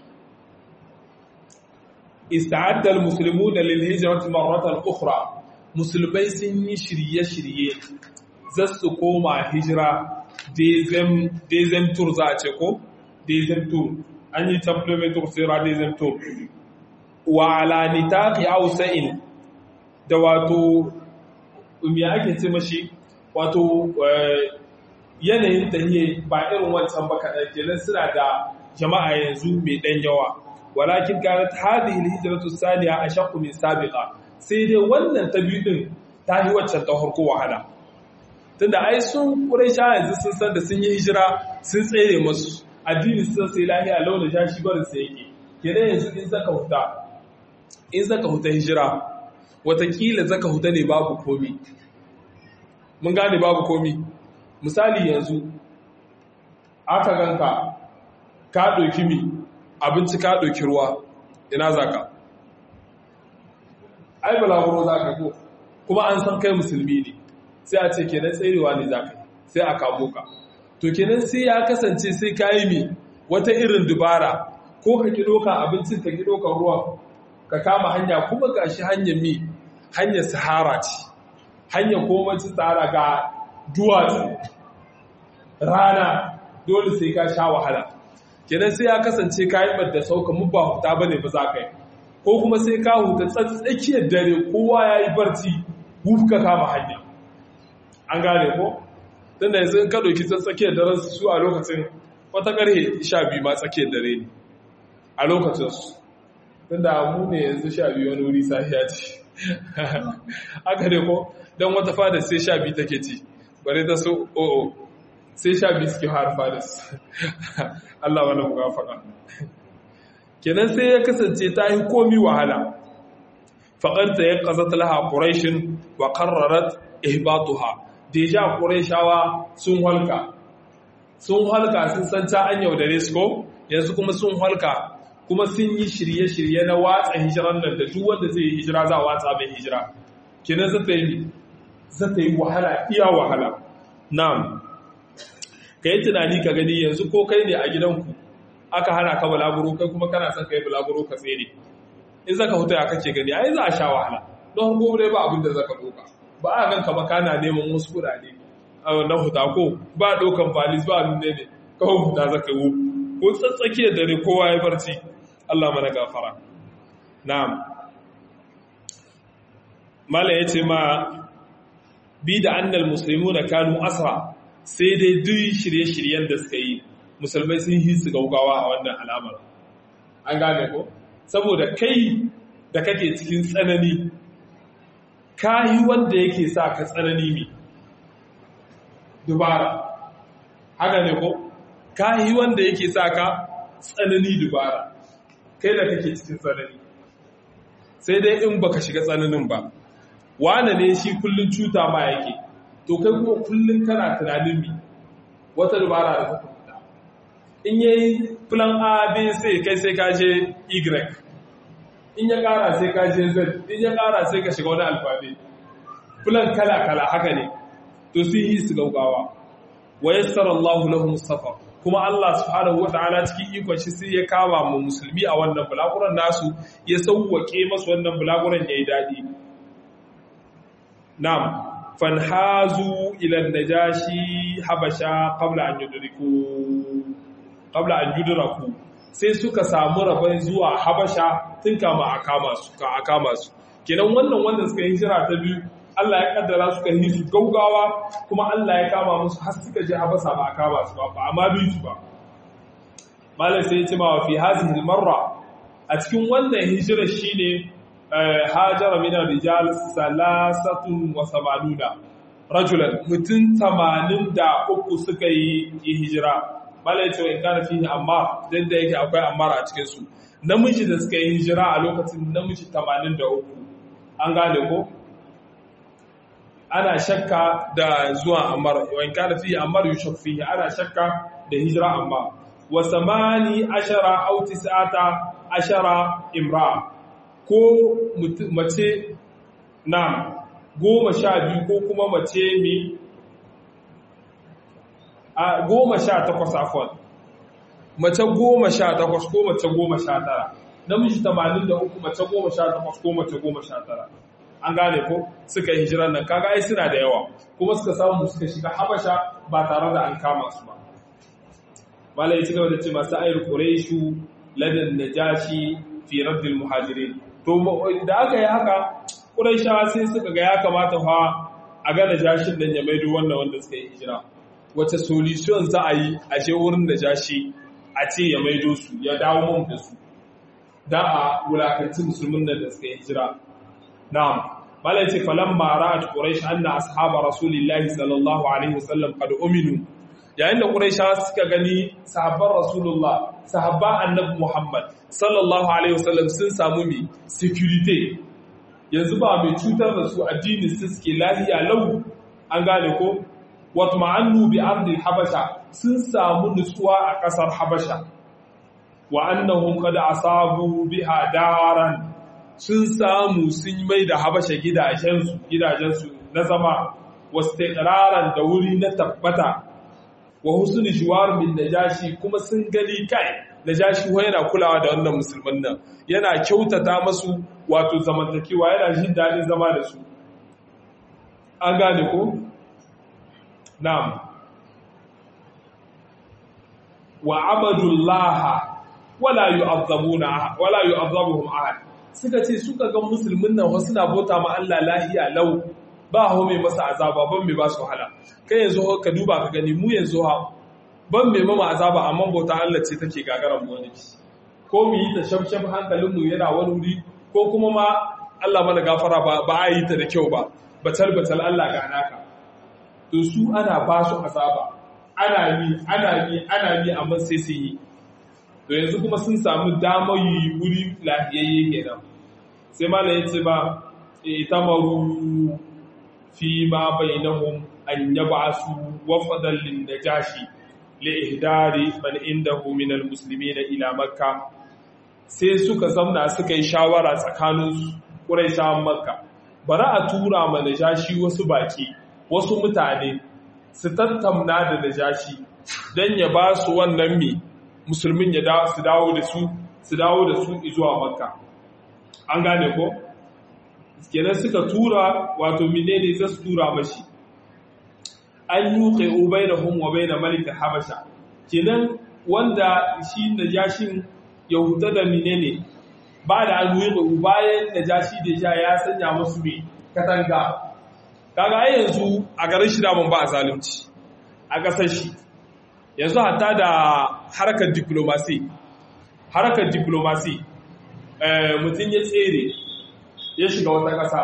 ista'adda almuslimuna lilhijrati marratan ukhra musulmai sun yi shirye-shirye za su koma hijira dezem tour za a ce ko dezem tour an yi supplemental sera dezem tour wa alanita fi ausa'in da wato me ake ce mashi wato yanayin tahiye ba irin wancan ba kaɗan kenan suna da jama'a yanzu mai ɗan yawa walakin kanat hadhihi alhijratu thaniya ashaqqu min sabiqa sai dai wannan ta biyu din ta yi waccan ta farko wahala tunda ai sun quraisha yanzu sun san da sun yi hijira sun tsere musu addini sun sai lahiya launa jashi barin sai yake kenan yanzu in zaka huta in zaka huta hijira watakila zaka huta ne babu komi mun gane babu komi misali yanzu aka ganka ka ɗauki mi abinci ka ɗauki ruwa ina za ka ai balaguro za ka ko kuma an san kai musulmi ne sai a ce kenan tserewa ne za ka sai a kamo ka to kenan sai ya kasance sai ka yi mi wata irin dubara ko ka ki ɗauka abincin ka ki ɗauka ruwan ka kama hanya kuma ga shi hanyar mi hanyar sahara ce hanyar komacin sahara ga duwatsu rana dole sai ka sha wahala kenan sai ya kasance ka yi da sauka mu ba huta ba ne ba za ka yi ko kuma sai ka huta tsakiyar dare kowa ya yi barci ka kama hanya an gane ko tun da yanzu ka ɗauki tsakiyar daren su a lokacin wata ƙarhe sha biyu ma tsakiyar dare ne a lokacin su tun da mu ne yanzu sha biyu wani wuri sahiya ce haka ne ko don wata fada sai sha biyu take ci bare ta so o'o sai sha biyu suke harfa da su Allah wani mugafaka kenan sai ya kasance ta yi komi wahala faƙanta ya ƙazata laha ƙuraishin wa ƙarrarat ihbatuha deja ƙuraishawa sun halka sun halka sun san ta an yaudare su ko yanzu kuma sun halka kuma sun yi shirye-shirye na watsa hijiran nan da duk wanda zai yi hijira za a watsa mai hijira kenan zata yi zata yi wahala iya wahala na'am ka yi tunani ka gani yanzu ko kai ne a gidanku aka hana ka bulaguro kai kuma kana son ka yi bulaguro ka tsere in zaka huta ya kake gani ai za a sha wahala don gobe ba abin da zaka doka ba a ganka ba kana neman wasu kudade na huta ko ba dokan valis ba abin ne ne kawai huta zaka yi ko tsatsake dare kowa ya barci Allah mana gafara na'am mala yace ma bi da annal muslimuna kanu asra sai dai duk shirye-shiryen da suka yi musulmai sun yi su gaugawa a wannan alamar an gane ko saboda kai da kake cikin tsanani kayi wanda yake sa ka tsanani ne dubara haka ne ko kayi wanda yake sa ka tsanani dubara kai da kake cikin tsanani sai dai in baka shiga tsananin ba wane ne shi kullun cuta ma yake to kai kuma kullun kana tunanin mi wata dubara da ta fita in yayi plan A B C kai sai ka je Y in ya kara sai ka je Z in ya kara sai ka shiga wani alfabe plan kala kala haka ne to sun yi su gaugawa wa yassara Allah lahum safar kuma Allah subhanahu wataala cikin ikon shi sai ya kama mu musulmi a wannan bulaguran nasu ya sauwake masu wannan bulaguran yayi dadi na'am fanhazu ila najashi habasha qabla an yudriku qabla an yudraku sai suka samu rabon zuwa habasha tun kama a kama su ka a kama su kenan wannan wanda suka yi hijira ta biyu Allah ya kaddara suka yi su gaugawa kuma Allah ya kama musu har suka je habasa ba a kama su ba ba amma bi su ba malam sai ya ce ma fi hazihi marra a cikin wannan hijira shine hajara min rijal salasatun wa samanuna rajulan mutum tamanin da uku suka yi hijira malai cewa in kana fihi ammar dan da yake akwai ammar a cikin su namiji da suka yi hijira a lokacin namiji tamanin da uku an gane ko ana shakka da zuwa ammar wa in kana fihi ammar yushak fihi ana shakka da hijira amma wa samani ashara aw tis'ata ashara imra ko mace na goma sha biyu ko kuma mace mai a goma sha takwas afon mace goma sha takwas ko mace goma sha tara namiji tamanin da uku mace goma sha takwas ko mace goma sha tara an gane ko suka yi hijiran nan kaga ai suna da yawa kuma suka samu suka shiga habasha ba tare da an kama su ba malai ci gaba da ce masu ayar quraishu ladan najashi fi raddil muhajirin to da aka yi haka quraishawa sai suka ga ya kamata fa a ga najashin nan ya maido wannan wanda suka yi hijira wace solution za a yi a je wurin najashi a ce ya maido su ya dawo mun da su da a wulakanci musulmin nan da suka yi hijira na'am malai ce falamma ra'at quraish anna ashaba rasulillahi sallallahu alaihi wasallam qad uminu yayin da quraishawa suka gani sahabban rasulullah sahabba annabi muhammad sallallahu alaihi wasallam sun samu mi security yanzu ba mai cutar da su addinin su suke lahiya lau an gane ko watma'annu bi ardil habasha sun samu nutsuwa a kasar habasha wa annahum qad asabu biha daran sun samu sun mai da habasha gidajensu gidajensu na zama wastiqraran da wuri na tabbata wa husnul jiwar min najashi kuma sun gani kai najashi wa yana kulawa da wannan musulman nan yana kyautata masu wato zamantakewa yana jin dadin zama da su an gane ko na'am wa abadullah wala yu'azzabuna wala yu'azzabuhum ahad suka ce suka ga musulmin nan wasu na bota ma Allah lahiya lau ba hau mai masa azaba ban mai ba su wahala kai yanzu ka duba ka gani mu yanzu ha ban mai mama azaba amma bauta Allah ce take gagaran mu wani ko mu yi ta shamsham hankalin mu yana wani wuri ko kuma ma Allah mana gafara ba ba a yi ta da kyau ba batal batal Allah ga naka to su ana ba su azaba ana yi ana yi ana yi amma sai su yi to yanzu kuma sun samu damar yi wuri lafiyayye kenan sai malam ya ce ba itamaru fi ma bainahum an yab'asu wafadan lin najashi li ihdari man indahu min al muslimin ila makka sai suka zamna suka yi shawara tsakanin quraishawan makka bara a tura ma najashi wasu baki wasu mutane su tattauna da najashi dan ya ba su wannan mi musulmin ya su dawo da su su dawo da su zuwa makka an gane ko kenan suka tura wato menene za su tura mashi an yuqi ubainahum wa bain malik habasha kenan wanda shi najashin yahuda da menene ba da an yuqi bayan najashi da ja ya sanya musu me katanga kaga ai yanzu a garin shi da mun ba zalunci a kasar shi yanzu hatta da harkar diplomasi harkar diplomasi mutum ya tsere ya shiga wata ƙasa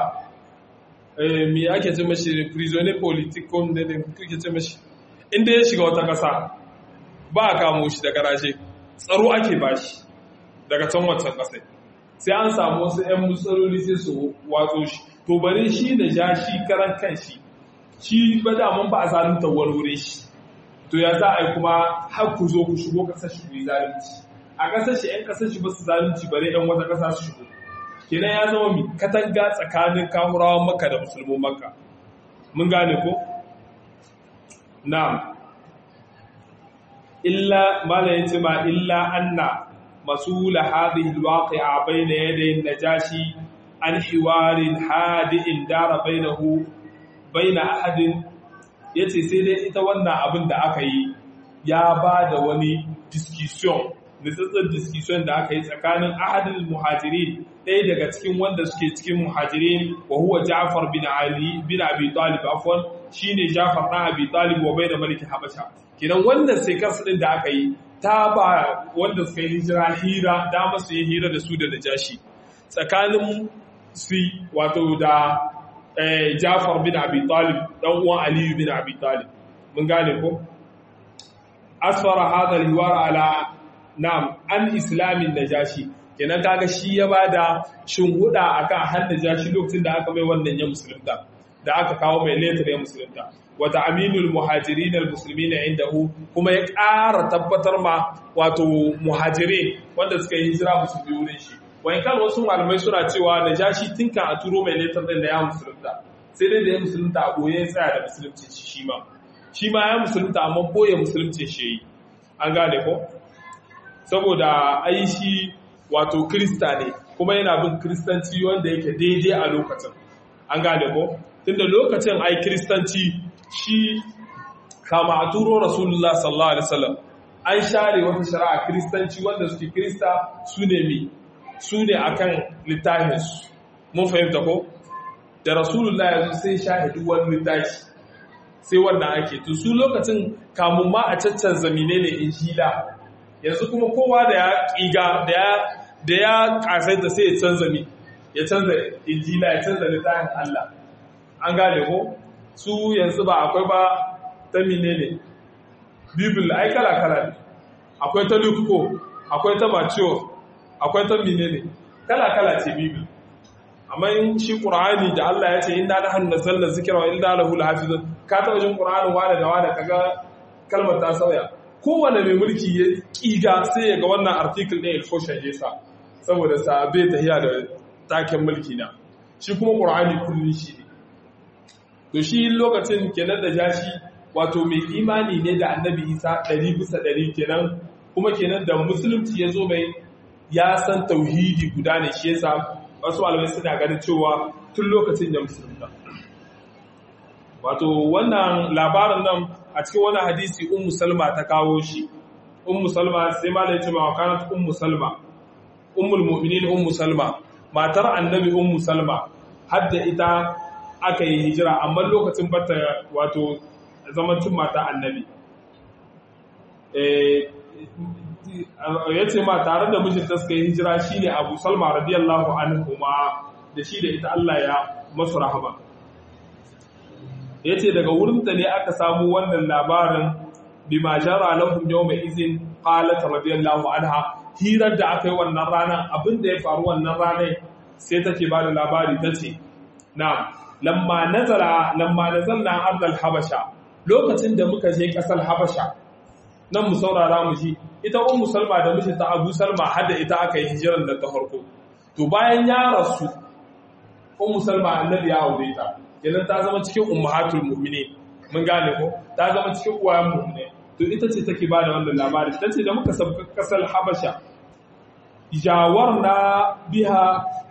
me ake ce mashi prisoner politico da ne kuke ce mashi inda ya shiga wata ƙasa ba a kamo shi da garaje tsaro ake ba shi daga can wancan ƙasa sai an samu wasu 'yan matsaloli sai su watso shi to bari shi da ja shi karan kan shi shi ba daman ba a zalunta warware shi to ya za a yi kuma har ku zo ku shigo ƙasar shi ku yi zalunci a ƙasar shi 'yan ƙasar shi ba su zalunci bare 'yan wata ƙasa su shigo kenan ya zama mi katanga tsakanin kahurawan maka da musulmin maka mun gane ko na'am illa mala yace ma illa anna masul hadhihi alwaqi'a bayna yaday najashi an hiwarin hadi'in dara bainahu baina ahadin yace sai dai ita wannan abin da aka yi ya ba da wani discussion nitsatsen discussion da aka yi tsakanin ahadul muhajirin ɗaya daga cikin wanda suke cikin muhajirin wa huwa Ja'far bin Ali bin Abi Talib afwan shine Ja'far dan Abi Talib wa bayna malik Habasha kidan wannan sai kansu din da aka yi ta ba wanda suka yi hijira hira da masu yi hira da su da Najashi tsakanin su wato da Ja'far bin Abi Talib dan uwan Ali bin Abi Talib mun gane ko asfara hadha al-hiwar ala na'am an islamin najashi kenan kaga shi ya bada shinhuda akan har najashi lokacin da aka mai wannan ya musulunta da aka kawo mai letter ya musulunta wa ta'minul muhajirin almuslimin indahu kuma ya ƙara tabbatar ma wato muhajirin wanda suka yi hijira musulmi wurin shi wani kan wasu malamai suna cewa najashi tinka a turo mai letter din da ya musulunta sai dai da ya musulunta a goye ya tsaya da musulunci shi ma shi ma ya musulunta amma boye musulunci shi yi an gane ko saboda ai shi wato krista ne kuma yana bin kristanci wanda yake daidai a lokacin an gane ko tunda lokacin ai kristanci shi kama a turo rasulullah sallallahu alaihi wasallam an share wata shari'a kristanci wanda suke krista su ne mi su ne akan littafinsu mun fahimta ko da rasulullah yanzu sai shahidu wani littafi sai wannan ake to su lokacin kamun ma a caccan zamine ne injila yanzu kuma kowa da ya ƙiga da ya ƙasaita sai ya canza mi ya canza injila ya canza littafin Allah an gane ko su yanzu ba akwai ba ta mine ne bibil ai kala kala ne akwai ta luko akwai ta maciyo akwai ta mine ne kala kala ce bibil amma in shi qur'ani da Allah ya ce inna nahnu nazzalna dhikra wa inna lahu lahafizun ka taba jin qur'ani wada da wada kaga kalmar ta sauya kowane mai mulki ya kiga sai ya ga wannan article ɗin ilfoshan ya sa saboda sa bai tahiya da taken mulki na shi kuma qur'ani kullun shi ne to shi lokacin kenan da jashi wato mai imani ne da annabi isa ɗari bisa ɗari kenan kuma kenan da musulunci ya zo mai ya san tauhidi guda ne shi yasa wasu malamai suna ganin cewa tun lokacin da musulunta wato wannan labarin nan a cikin wani hadisi ummu salma ta kawo shi ummu salma sai malai ce ma kanat ummu salma ummul mu'minin ummu salma matar annabi ummu salma hadda ita aka yi hijira amma lokacin bata wato zamancin mata annabi ya ce ma tare da mijinta suka yi hijira shine abu salma radiyallahu anhu ma da shi da ita Allah ya masu rahama ya ce daga wurinta ne aka samu wannan labarin bima jara lahum yawma izin qalat radiyallahu anha hirar da aka yi wannan ranar abinda ya faru wannan ranar sai take ba da labari tace na'am lamma nazala lamma nazalna ardal habasha lokacin da muka je kasar habasha nan mu saurara mu ji ita ummu salma da mijinta abu salma hada ita aka yi hijiran da ta farko to bayan ya rasu ummu salma annabi ya aure ta kenan ta zama cikin ummahatul mu'minin mun gane ko ta zama cikin uwayen mu'mine to ita ce take ba da wannan labari tace da muka sabka kasar habasha jawarna biha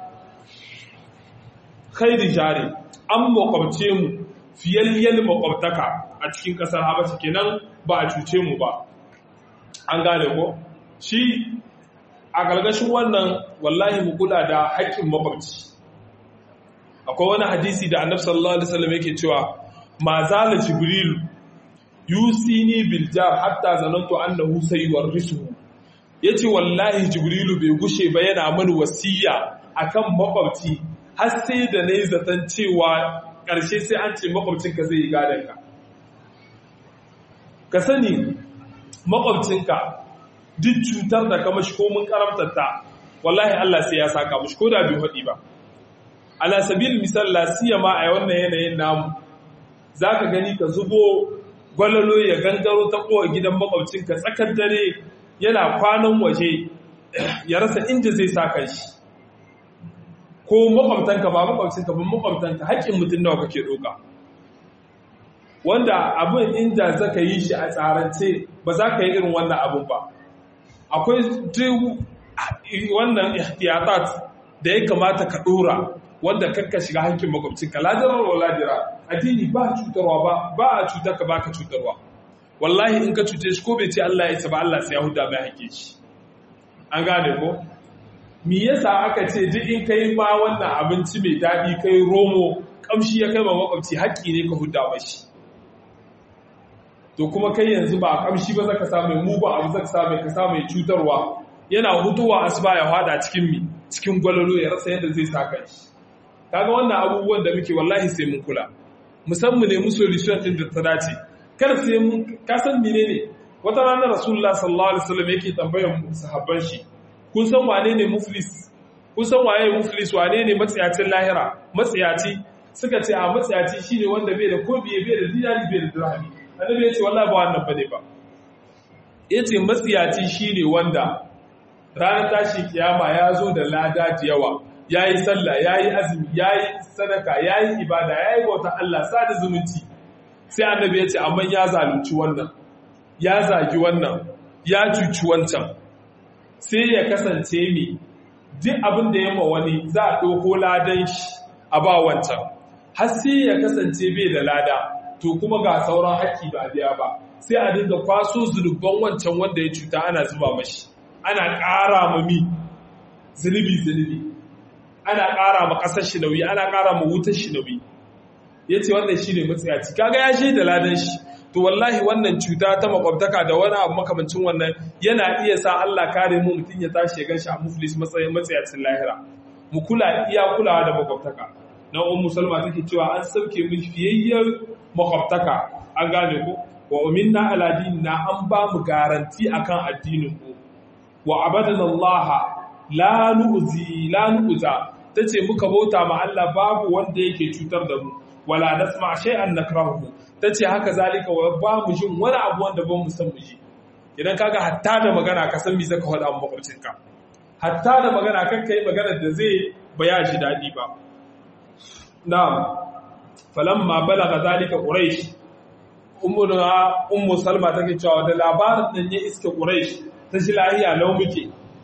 khairi jari an makwabce mu fiyayyen makwabtaka a cikin kasar habasha kenan ba a cuce mu ba an gane ko shi a gargashin wannan wallahi mu kula da haƙƙin makwabci akwai wani hadisi da annabi sallallahu alaihi wasallam yake cewa ma zala jibril yusini bil jar hatta zanantu annahu sayuwarrisuhu yace wallahi jibrilu bai gushe ba yana mani wasiya akan makwabci har sai da nayi zaton cewa ƙarshe sai an ce makwabcinka zai yi gadon ka ka sani makwabcinka duk cutar da ka mashi komin karamtarta wallahi Allah sai ya saka mashi ko da bai haɗi ba ala sabil misal la siyama a wannan yanayin namu zaka gani ka zubo gwalalo ya gangaro ta kowa gidan makwabcinka tsakar dare yana kwanan waje ya rasa inda zai saka shi ko makwabtanka ba makwabcinka ba makwabtanka haƙƙin mutum nawa kake ɗauka wanda abin inda zaka yi shi a tsarance ba za ka yi irin wannan abin ba akwai wannan ihtiyatat da ya kamata ka dora wanda kakka shiga hankin makwabcinka ladirar wa ladira addini ba cutarwa ba ba a cutar ka baka cutarwa wallahi in ka cuce shi ko bai ce Allah ya isa ba Allah sai ya huda mai hake shi an gane ko me yasa aka ce duk in kai ma wannan abinci mai daɗi kai romo kamshi ya kai ma makwabci haƙƙi ne ka hudda mashi to kuma kai yanzu ba kamshi ba zaka samu mu ba abu zaka samu ka samu cutarwa yana hutuwa asuba ya fada cikin mi cikin gwalolo ya rasa yadda zai saka shi kaga wannan abubuwan da muke wallahi sai mun kula musamman ne mu solution din da ta dace kar sai mun ka san menene wata rana rasulullah sallallahu alaihi wasallam yake tambayar sahabban shi kun san wane ne muflis kun san waye muflis wane ne matsiyacin lahira matsiyaci suka ce a matsiyaci shine wanda bai da ko biye bai da dinari bai da dirhami annabi ya ce wallahi ba wannan bane ba yace matsiyaci shine wanda ranar tashi kiyama ya zo da lada da yawa yayi sallah yayi azumi yayi sadaka yayi ibada yayi bauta Allah sada zumunci sai annabi ya ce amma ya zalunci wannan ya zagi wannan ya cuci wancan sai ya kasance mi duk abin da ya ma wani za a ɗauko ladan shi a ba wancan har sai ya kasance bai da lada to kuma ga sauran haƙƙi ba biya ba sai a dinga kwaso zunuban wancan wanda ya cuta ana zuba mashi ana ƙara ma mi zunubi zunubi ana ƙara ma ƙasar shi nauyi ana ƙara ma wutar shi nauyi ya ce wannan shi ne matsayaci kaga ya shi da ladan shi to wallahi wannan cuta ta makwabtaka da wani abu makamancin wannan yana iya sa Allah kare mu mutum ya tashi ya ganshi a muflis matsayin matsayacin lahira mu kula iya kulawa da makwabtaka na ummu salma take cewa an sauke mu fiyayyar makwabtaka an gane ko wa uminna ala dinina an ba mu garanti akan addinin mu wa abadana Allah la nu'zi la nu'za tace muka bauta ma Allah babu wanda yake cutar da mu wala nasma shay'an nakrahu tace haka zalika wa ba mu jin wani abu wanda ban mu san mu ji idan kaga hatta da magana ka san me zaka faɗa mu makwabcinka hatta da magana kan kai magana da zai baya shi dadi ba na'am falamma balaga zalika quraish ummu ummu salma take cewa da labarin nan ya iske quraish ta shi lahiya lau muke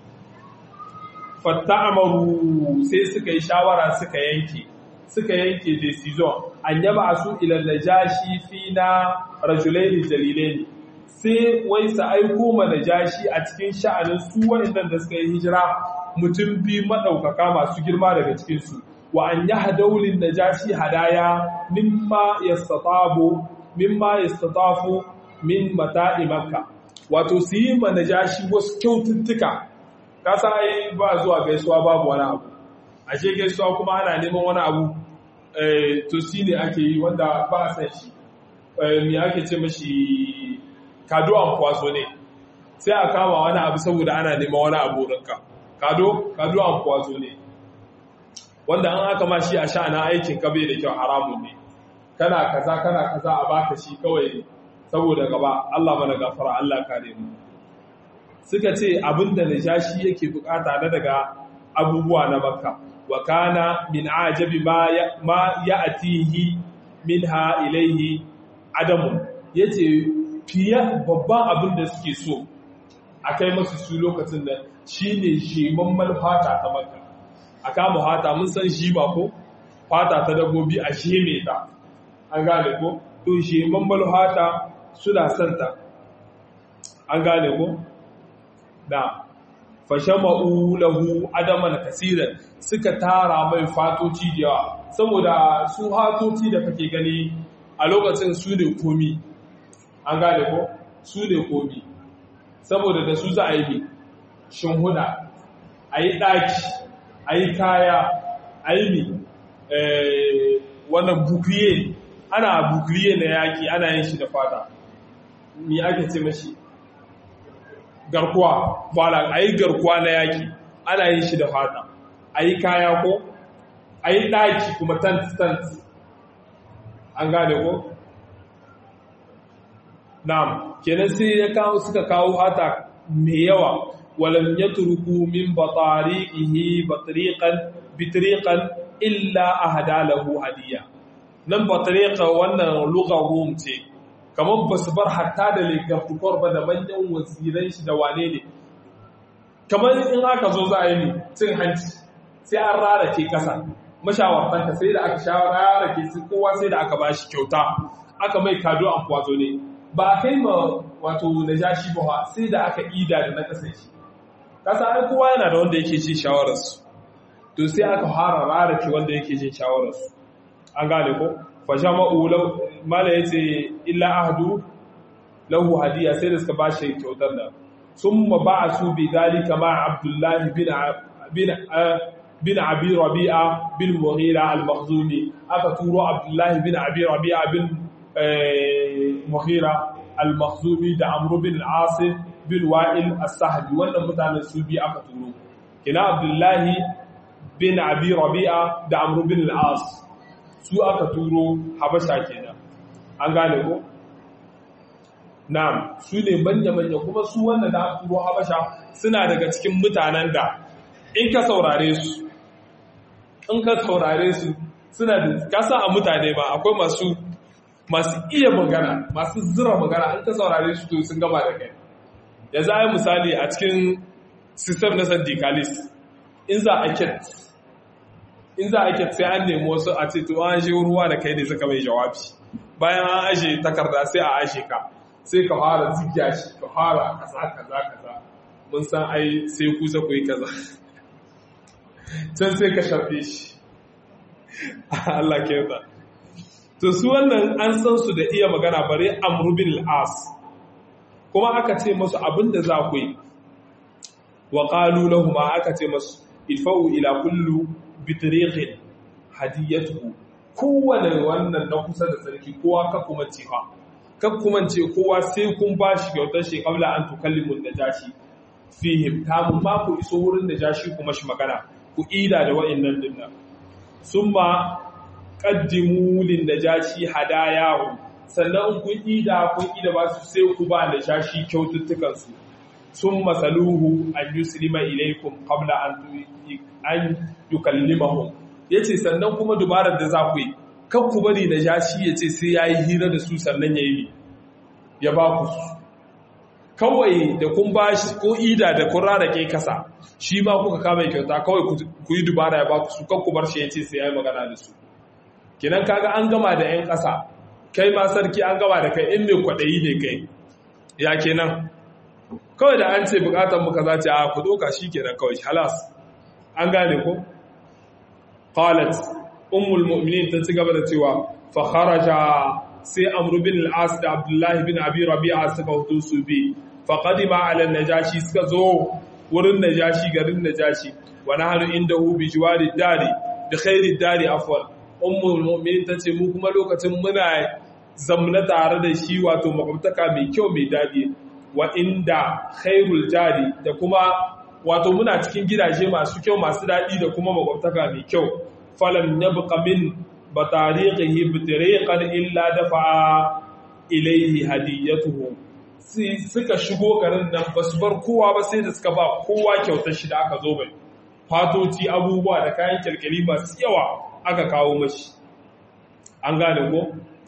fatta'amaru sai suka yi shawara suka yanke suka yanke decision an yaba su ila najashi fi na rajulaini jalilaini sai wai su aiko ma najashi a cikin sha'anin su waɗannan da suka yi hijira mutum biyu maɗaukaka masu girma daga cikinsu wa an yi hadaulin najashi hadaya mimma yastatabu mimma yastatafu min mata'i makka wato su yi ma najashi wasu kyaututtuka kasa ai ba zuwa gaisuwa babu wani abu ashe gaisuwa kuma ana neman wani abu to shi ne ake yi wanda ba a san shi me ake ce mashi kado an kwaso ne sai a kama wani abu saboda ana neman wani abu rinka kado kado an kwaso ne wanda an aka ma shi a sha'anin aikin ka bai da kyau haramun ne kana kaza kana kaza a baka shi kawai saboda gaba Allah mana gafara Allah kare mu suka ce abinda najashi yake bukata na daga abubuwa na makka wa kana min ajabi ma ya'tihi minha ilayhi adamu yace fiye babban abin da suke so akai masu su lokacin da shine shemammal fata ta makka aka mu fata mun san shi ba ko fata ta dabbobi a sheme ta an gane ko to shemammal fata suna santa an gane ko da fashama'u lahu adaman kasiran suka tara mai fatoci da yawa saboda su hatoci da kake gani a lokacin su ne komi an gane ko su ne komi saboda da su za a yi shinhuda a yi ɗaki a yi kaya a yi mi wannan bukriye ana bukriye na yaki ana yin shi da fata mi ake ce mashi garkuwa wala a yi garkuwa na yaki ana yin shi da fata a yi kaya ko a yi ɗaki kuma tent-tent an gane ko? na'am kenan sai ya kawo suka kawo hata mai yawa walam ya turku min batariqihi batriqan bitriqan illa ahada lahu hadiya nan batriqa wannan lugha rum ce kamar ba su bar hatta da legartukar ba da manyan waziran shi da wane ne kamar in aka zo za a yi cin hanci sai an rara ke kasa mashawartanka sai da aka shawara ke su kowa sai da aka ba shi kyauta aka mai kado an kwazo ne ba a kai ma wato na jashi ba sai da aka ida da na kasan shi kasa ai kowa yana da wanda yake jin shawararsu to sai aka fara rarake wanda yake jin shawararsu an gane ko fa jama'u law mala yace illa ahdu lahu hadiya sai da suka bashi kyautar da summa ba'asu bi dalika ma abdullah bin bin bin abi rabi'a bin mughira al-makhzumi aka turo abdullah bin abi rabi'a bin mughira al-makhzumi da amr bin al-asim bin wa'il as-sahbi wannan mutanen su bi aka turo kina abdullahi bin abi rabi'a da amr bin al-as su aka turo habasha kenan an gane ko na'am su ne manya manya kuma su wannan da aka turo habasha suna daga cikin mutanen da in ka saurare su in ka saurare su suna da kasa a mutane ba akwai masu masu iya magana masu zira magana in ka saurare su to sun gama da kai da za a yi misali a cikin sistem na syndicalist in za a ket in za a ket sai an nemi wasu a ce to an shi ruwa da kai ne suka mai jawabi bayan an ashe takarda sai a ashe ka sai ka fara zigya shi ka fara kaza kaza kaza mun san ai sai ku za ku yi kaza can sai ka sharfe shi Allah ke yarda to su wannan an san su da iya magana bare amru bin al-as kuma aka ce masu abin da za ku yi wa ƙalu lahuma aka ce masu ilfa'u ila kullu bitirikin hadiyatu kowane wannan na kusa da sarki kowa ka kuma ce ha ka kuma ce kowa sai kun ba shi kyautar shi kabla an tukallimun da jashi fihim kamun ma ku iso wurin da jashi kuma shi magana ku ida da wa'annan dinnan sun ma ƙaddimu lin da jashi hadayahu sannan kun ida kun ida ba su sai ku ba da shashi kyaututtukansu sun masaluhu an yuslima ilaikum qabla an an yukallimahum yace sannan kuma dubarar da za ku yi kan ku bari da shashi yace sai yayi hira da su sannan yayi ya ba ku su kawai da kun bashi ko ida da kun rarake kasa shi ma kuka kama kyauta kawai ku yi dubara ya ba ku su kan ku bar shi yace sai yayi magana da su kinan kaga an gama da 'yan ƙasa kai ma sarki an gaba da kai in mai kwaɗayi ne kai ya kenan kawai da an ce bukatar muka za ce a ku doka shi kenan kawai halas an gane ko qalat ummul mu'minin ta ci gaba da cewa fa kharaja sai amru bin al-as da abdullahi bin abi rabi'a suka hutu su bi fa qadima ala najashi suka zo wurin najashi garin najashi wa nahnu indahu bi jiwari dari bi khairi dari afwan ummul mu'minin tace mu kuma lokacin muna zamna tare da shi wato makwabtaka mai kyau mai daɗi wa inda khairul jari da kuma wato muna cikin gidaje masu kyau masu daɗi da kuma makwabtaka mai kyau falam yabqa min batariqihi bitariqan illa dafa ilayhi hadiyatuhu suka shigo garin nan basu bar kowa ba sai da suka ba kowa kyautar shi da aka zo bai fatoci abubuwa da kayan kirkiri masu yawa aka kawo mashi an gane ko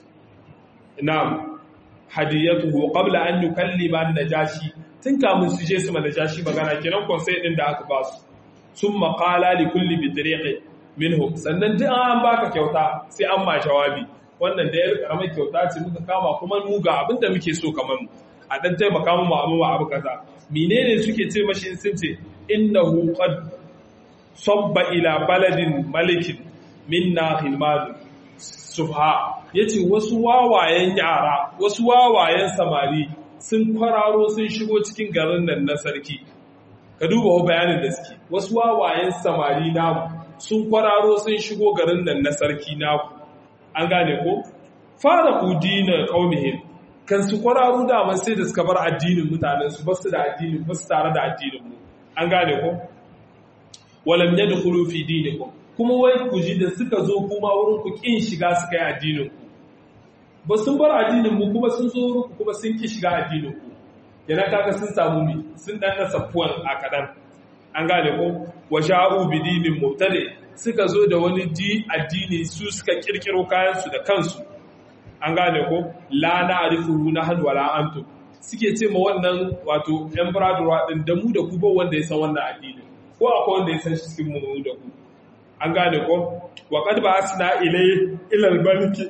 na'am hadiyatuhu qabla an yukallima an-najashi tun kamun su je su ma najashi magana kenan konsai din da aka ba su summa qala li kulli bitriqi minhum sannan duk an baka kyauta sai an ma jawabi wannan da yar karamar kyauta ce muka kama kuma mu ga abinda muke so kamar mu a dan taimaka mu abu abu kaza menene suke ce mashi sun ce innahu qad sabba ila baladin malikin minna hilmanu subha yace wasu wawayen yara wasu wawayen samari sun kwararo sun shigo cikin garin nan na sarki ka duba ho bayanin da suke wasu wawayen samari namu sun kwararo sun shigo garin nan na sarki naku an gane ko fara udina qaumihim kan su kwararo da sai da suka bar addinin mutanen su basu da addinin basu tare da addinin mu an gane ko walam yadkhulu fi dinikum kuma wai ku ji da suka zo kuma wurin ku kin shiga suka yi addinin ku ba sun bar addinin mu kuma sun zo wurin ku kuma sun ki shiga addinin ku yana kaga sun samu mi sun dan safuwan a kadan an gane ko wa sha'u bi dinin mubtadi suka zo da wani di addini su suka kirkiro kayan su da kansu an gane ko la na'rifuhu nahnu wala antum suke ce ma wannan wato yan bradwa din da mu da ku ba wanda ya san wannan addini ko akwai wanda ya san shi cikin mu da ku an gane ko wa qad ba'asna ilay ila al-maliki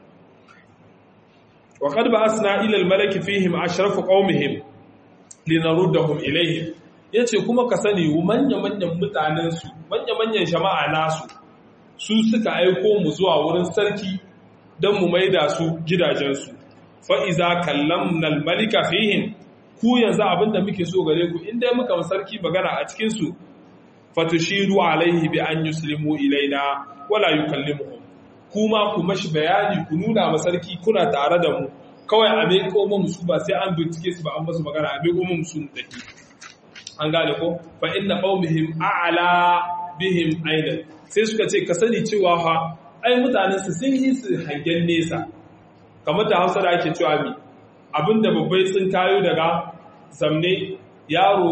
wa qad ba'asna ila al-maliki fihim ashrafu qaumihim linaruddahum ilayhim yace kuma ka sani manya-manyan mutanen su manya-manyan jama'a nasu su suka aiko mu zuwa wurin sarki don mu maida su gidajensu fa'iza kallamnal malika fihin ku yanzu abinda muke so gare ku inda muka sarki magana a cikinsu fatushiru alaihi bi an yuslimu ilaina wala yukallimuhum kuma ku mashi bayani ku nuna ma sarki kuna tare da mu kawai a bai komo musu ba sai an bincike su ba an masu magana a bai komo musu mutaki an gane ko fa inna qaumihim a'la bihim aidan sai suka ce ka sani cewa fa ai mutanen su sun yi su hangen nesa kamar da Hausa da ake cewa mi abinda babbai sun kayo daga zamne yaro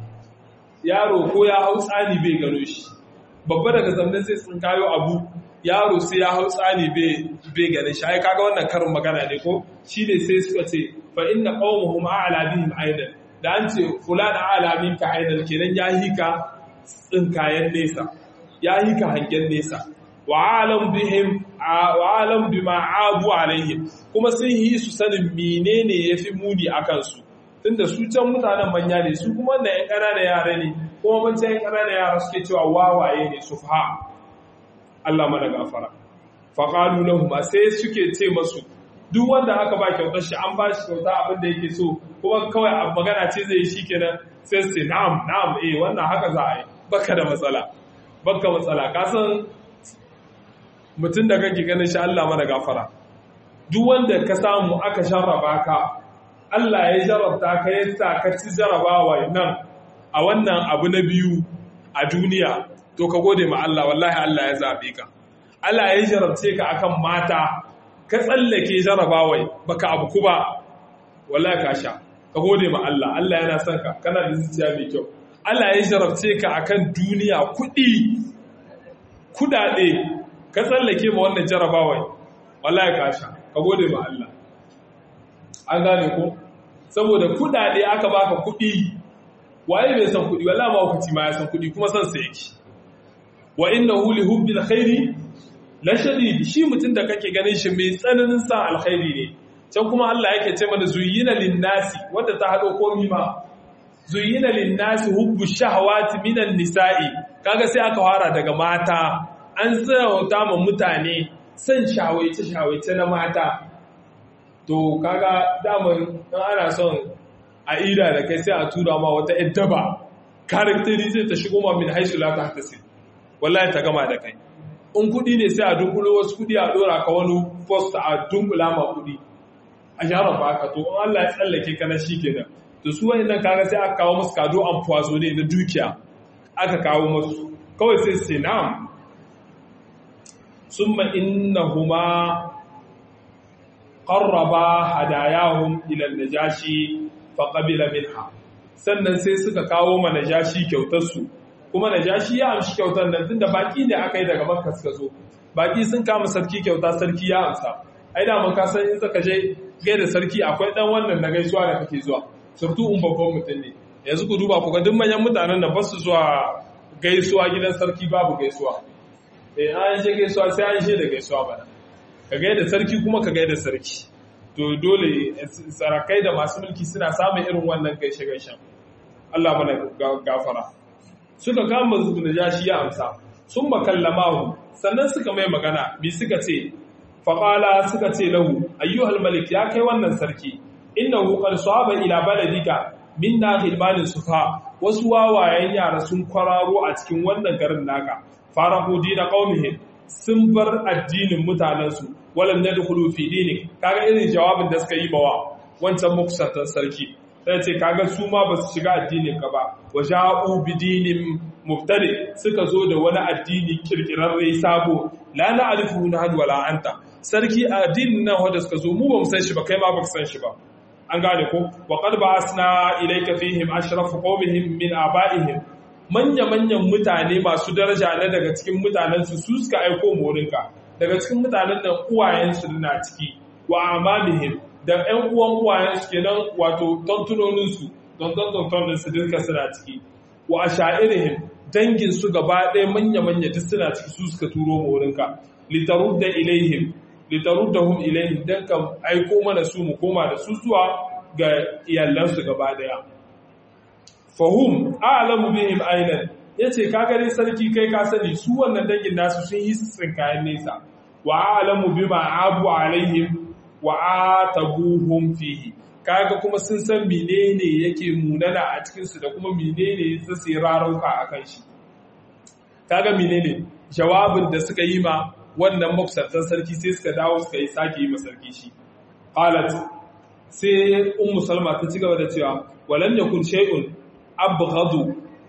yaro ko ya hau tsani bai gano shi babba daga zamne sai sun kayo abu yaro sai ya hau tsani bai gane shi ai kaga wannan karin magana ne ko shi ne sai suka ce fa inna qaumuhum a'la bihim aidan da an ce fulan a'la minka aidan kenan ya hika tsinkayen nesa ya hika hangen nesa wa alam bihim wa alam bima abu alaihim kuma sun yi su sanin menene yafi muni akan su tunda su can mutanen manya ne su kuma da yan ƙananan yara ne kuma ban yan ƙananan yara suke cewa wawaye ne sufha Allah mana gafara faqalu lahum sai suke ce masu duk wanda aka ba kyautar shi an ba shi kyauta abin da yake so kuma kawai a magana ce zai yi shikenan sai su na'am na'am eh wannan haka za a yi baka da matsala baka matsala ka san mutum da kake ganin shi Allah mana gafara duk wanda ka samu aka sharraba ka Allah ya jarabta ka yasa ka ci jarabawa nan a wannan abu na biyu a duniya to ka gode ma Allah wallahi Allah ya zabe ka Allah ya jarabce ka akan mata ka tsallake jarabawai baka abu ku ba wallahi ka sha ka gode ma Allah Allah yana son ka kana da zuciya mai kyau Allah ya jarabce ka akan duniya kuɗi kudade ka tsallake ma wannan jarabawai wallahi ka sha ka gode ma Allah an gane ko saboda kudade aka baka kudi waye bai san kudi wallahi ma hukunci ma ya san kudi kuma san sa yake wa innahu li hubbil khairi la shadid shi mutun da kake ganin shi mai tsananin sa alkhairi ne can kuma Allah yake ce mana zuyyina lin-nasi wanda ta hado komi ma zuyyina lin-nasi hubbu shahawati minan nisa'i kaga sai aka fara daga mata an tsawata ma mutane san shawaice shawaice na mata to kaga daman dan ana son a ida da kai sai a tura ma wata iddaba karakteri zai ta shigo ma min haisu la tahtasi wallahi ta gama da kai in kudi ne sai a dunkulo wasu kudi a dora ka wani post a dunkula ma kudi a shara baka to in Allah ya tsallake ka na shikenan to su wayannan kaga sai aka kawo musu kado an fuwazo ne na dukiya aka kawo musu kawai sai sai na'am summa innahuma qarraba hadayahum ila najashi fa qabila minha sannan sai suka kawo ma najashi kyautar su kuma najashi ya amshi kyautar nan tunda baki ne aka yi daga makka suka zo baki sun kama sarki kyauta sarki ya amsa ai da mun ka san in saka je gaida sarki akwai dan wannan na gaisuwa da kake zuwa surtu un babban mutum ne yanzu ku duba ku ga duk manyan mutanen da ba su zuwa gaisuwa gidan sarki babu gaisuwa eh an je gaisuwa sai an je da gaisuwa bana ka gaida sarki kuma ka gaida sarki to dole sarakai da masu mulki suna samun irin wannan gaishe gaishen Allah mana gafara suka kama najashi ya amsa sun makallamahu sannan suka mai magana bi suka ce faƙala suka ce lahu ayyuhal malik ya kai wannan sarki innahu qad sahaba ila baladika minna hilmanin sufa wasu wawayen yara sun kwararo a cikin wannan garin naka farahu dina qaumihim sun bar addinin mutanensu walam yadkhulu fi dinik kaga irin jawabin da suka yi bawa wancan mukusantan sarki sai ce kaga su ma ba su shiga addinin ka ba wa ja'u bi dinin mubtadi suka zo da wani addini kirkirarre sabo la na'rifu nahad wala anta sarki addinin nan wanda suka zo mu ba mu san shi ba kai ma ba ka san shi ba an gane ko wa qad ba'asna ilayka fihim ashrafu qawmihim min aba'ihim manya manyan mutane masu daraja na daga cikin mutanen su su suka aiko morinka daga cikin mutanen da uwayen su na ciki wa amamihim da ƴan uwan uwayen su kenan wato tontunonin su don don tontonin su dinka suna ciki wa asha'irihim dangin su gaba ɗaya manya manya duk suna ciki su suka turo morinka litarudda ilaihim litaruddahum ilayhim dan ka aiko mana su mu koma da su zuwa ga iyalansu gaba daya fahum a'lamu bihim aynan yace ka gani sarki kai ka sani su wannan dangin nasu sun yi tsinkayen nesa wa a'lamu bima abu alaihim wa atabuhum fihi kaga kuma sun san menene yake munana a cikin su da kuma menene su sai rarauka akan shi kaga menene jawabin da suka yi ma wannan makusantan sarki sai suka dawo suka yi sake yi ma sarki shi qalat sai ummu salma ta ci gaba da cewa walam yakun shay'un abghadu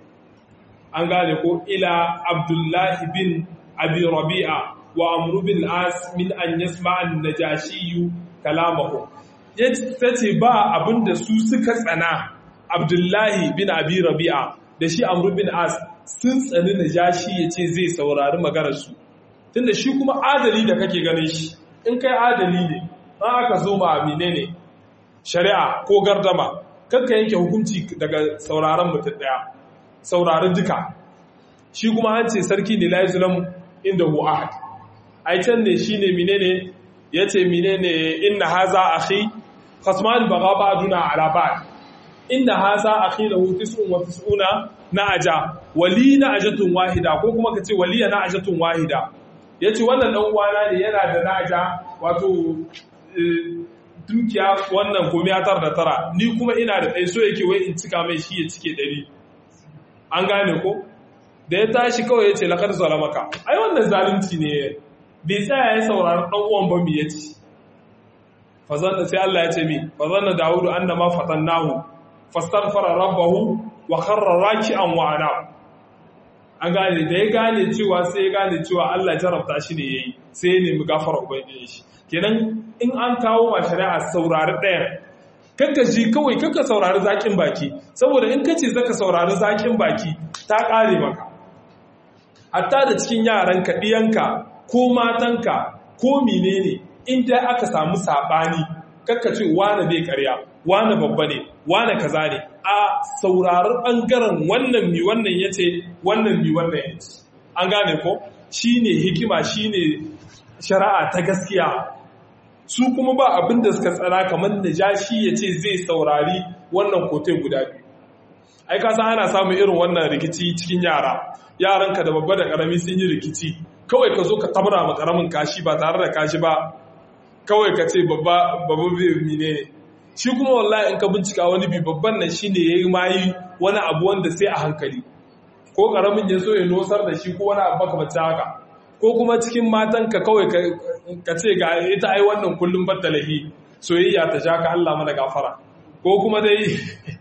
an gane ko ila abdullahi bin abi rabi'a wa amru bin as min an yasma an najashi kalamahu yace ba abinda su suka tsana abdullahi bin abi rabi'a da shi amru bin as sun tsani najashi yace zai saurari maganar su tunda shi kuma adali da kake ganin shi in kai adali ne an aka zo ma amine ne shari'a ko gardama kanka yanke hukunci daga sauraron mutum daya saurari duka shi kuma an ce sarki ne la yuzlam inda hu ahad ai can ne shine menene yace menene inna haza akhi khasman baga ba'duna ala ba'd inna haza akhi lahu tis'un wa tis'una na'aja wali na'ajatun wahida ko kuma kace waliya na'ajatun wahida yace wannan dan uwana ne yana da na'aja wato dukiya wannan komai tar da tara ni kuma ina da ɗai so yake wai in cika mai shi ya cike ɗari an gane ko da ya tashi kawai ya ce lakar zalamaka ai wannan zalunci ne bai tsaya ya saurari ɗan uwan ba mi ya ci fazanna sai Allah ya ce mi fazanna dawudu annama fatannahu fastaghfara rabbahu wa kharra raki'an wa ana an gane da ya gane cewa sai ya gane cewa Allah ya jarabta shi ne yayi sai ya nemi gafara ubangiji shi kenan in an kawo wa shari'a saurari ɗaya kanka ji kawai kanka saurari zaƙin baki saboda in kace zaka saurari zaƙin baki ta ƙare maka hatta da cikin yaranka ɗiyanka ko matanka ko menene in dai aka samu saɓani kanka ce wane bai ƙarya wane babba ne wane kaza ne a saurari ɓangaren wannan mi wannan ya ce wannan mi wannan ya ce an gane ko shine hikima shine shari'a ta gaskiya su kuma ba abin da suka tsara kamar da jashi ya ce zai saurari wannan kotai guda biyu ai kasa ana samun irin wannan rikici cikin yara yaranka da babba da karami sun yi rikici kawai ka zo ka tabra ma karamin kashi ba tare da kashi ba kawai ka ce babba babba bai ne shi kuma wallahi in ka bincika wani bi babban nan shine yayi mayi wani abu wanda sai a hankali ko karamin ya zo ya nosar da shi ko wani abu makamacin haka ko kuma cikin matanka kawai ka ce ga ita ai wannan kullum battalahi soyayya ta ja ka Allah mana gafara ko kuma dai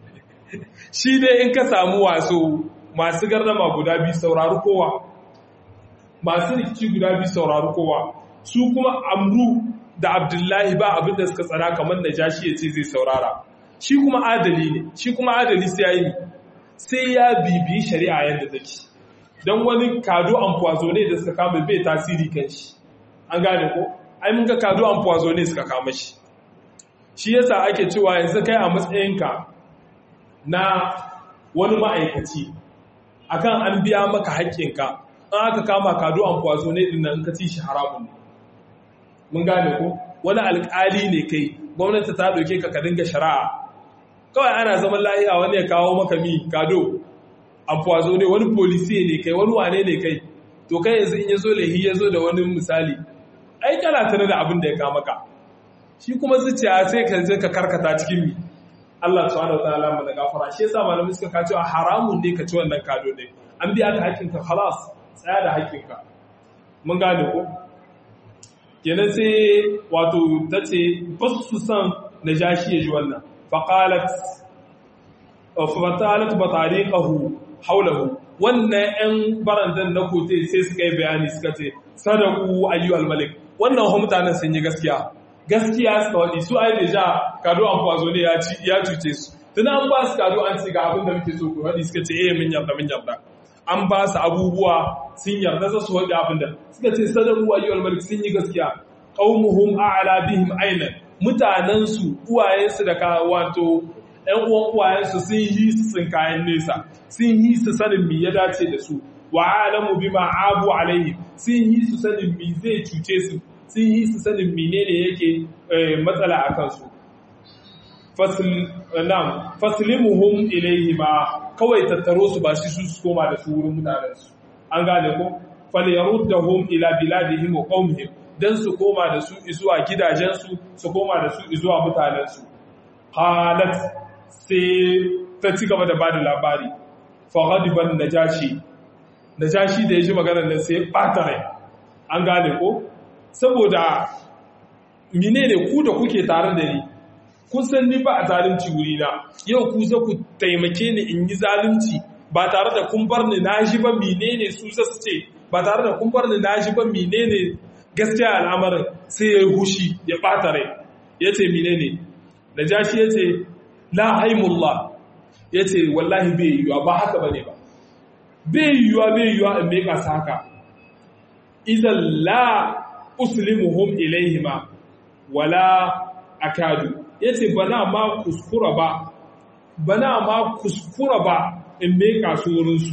shi dai in ka samu waso masu gardama guda biyu saurari kowa masu rikici guda biyu saurari kowa su kuma amru da abdullahi ba abin da suka tsara kamar da jashi ya ce zai saurara shi kuma adali ne shi kuma adali sai ya yi sai ya bibiyi shari'a yadda take don wani kado amfuwazo ne da suka kama bai tasiri kan shi an gane ko ai mun ga kado amfuwazo ne suka kama shi shi yasa ake cewa yanzu kai a matsayinka na wani ma'aikaci akan an biya maka haƙƙinka an aka kama kado amfuwazo ne din nan ka ci shi haramun ne mun gane ko wani alƙali ne kai gwamnati ta ɗauke ka ka dinga shari'a kawai ana zaman lahiya wani ya kawo maka mi kado afuwazo ne wani polisi ne kai wani wane ne kai to kai yanzu in ya zo lahi ya zo da wani misali ai kana tare da abin da ya kama ka shi kuma zuciya sai ka je ka karkata cikin mi Allah subhanahu wa ta'ala mana gafara shi yasa malamai suka ka cewa haramun ne ka ci wannan kado ne an biya ka hakkin ka khalas tsaya da hakkin ka mun gane ko kenan sai wato tace ba su san najashi ya ji wannan faqalat fatalat batariqahu haulahu wannan ‘yan barandan na kote sai suka yi bayani suka ce sadaku ayyuhal malik wannan wa mutanen sun yi gaskiya gaskiya suka waɗi su ai deja kado an kwazo ne ya cuce su tuna an ba su kado an ce ga abin da muke so ku waɗi suka ce eh min yarda min yarda an ba su abubuwa sun yarda za su waɗi abin da suka ce sadaku ayyuhal malik sun yi gaskiya qaumuhum a'la bihim aynan mutanen su uwayensu da ka wato ‘yan uwan uwayensu sun yi su sun kayan nesa, sun yi su sanin mi ya dace da su, wa alamu bi abu alaihi sun yi su sanin mi zai cuce su, sun yi su sanin mi ne yake matsala a kansu. faslimuhum ilaihi ma kawai tattaro su ba shi su koma da su wurin mutanensu an gane ko falyaruddahum ila biladihim wa qaumihim dan su koma da su zuwa gidajensu su koma da su zuwa mutanensu halat sai ta ci gaba da bada labari fa ghadiban najashi najashi da ya ji maganar nan sai bata rai an gane ko saboda menene ku da kuke tare da ni kun san ni ba a zalunci wuri na yau ku za ku taimake ni in yi zalunci ba tare da kun bar ni na ji ba menene su za su ce ba tare da kun bar ni na ji ba menene gaskiya al'amarin sai ya yi hushi ya ɓata rai ya ce menene da jashi ya ce la haimullah ya ce wallahi bai yiwuwa ba haka ba ne ba bai yiwuwa bai yiwuwa in mai kasa haka izan la uslimuhum ilaihima wala akadu ya ce bana ma kuskura ba bana ma kuskura ba in meka su wurinsu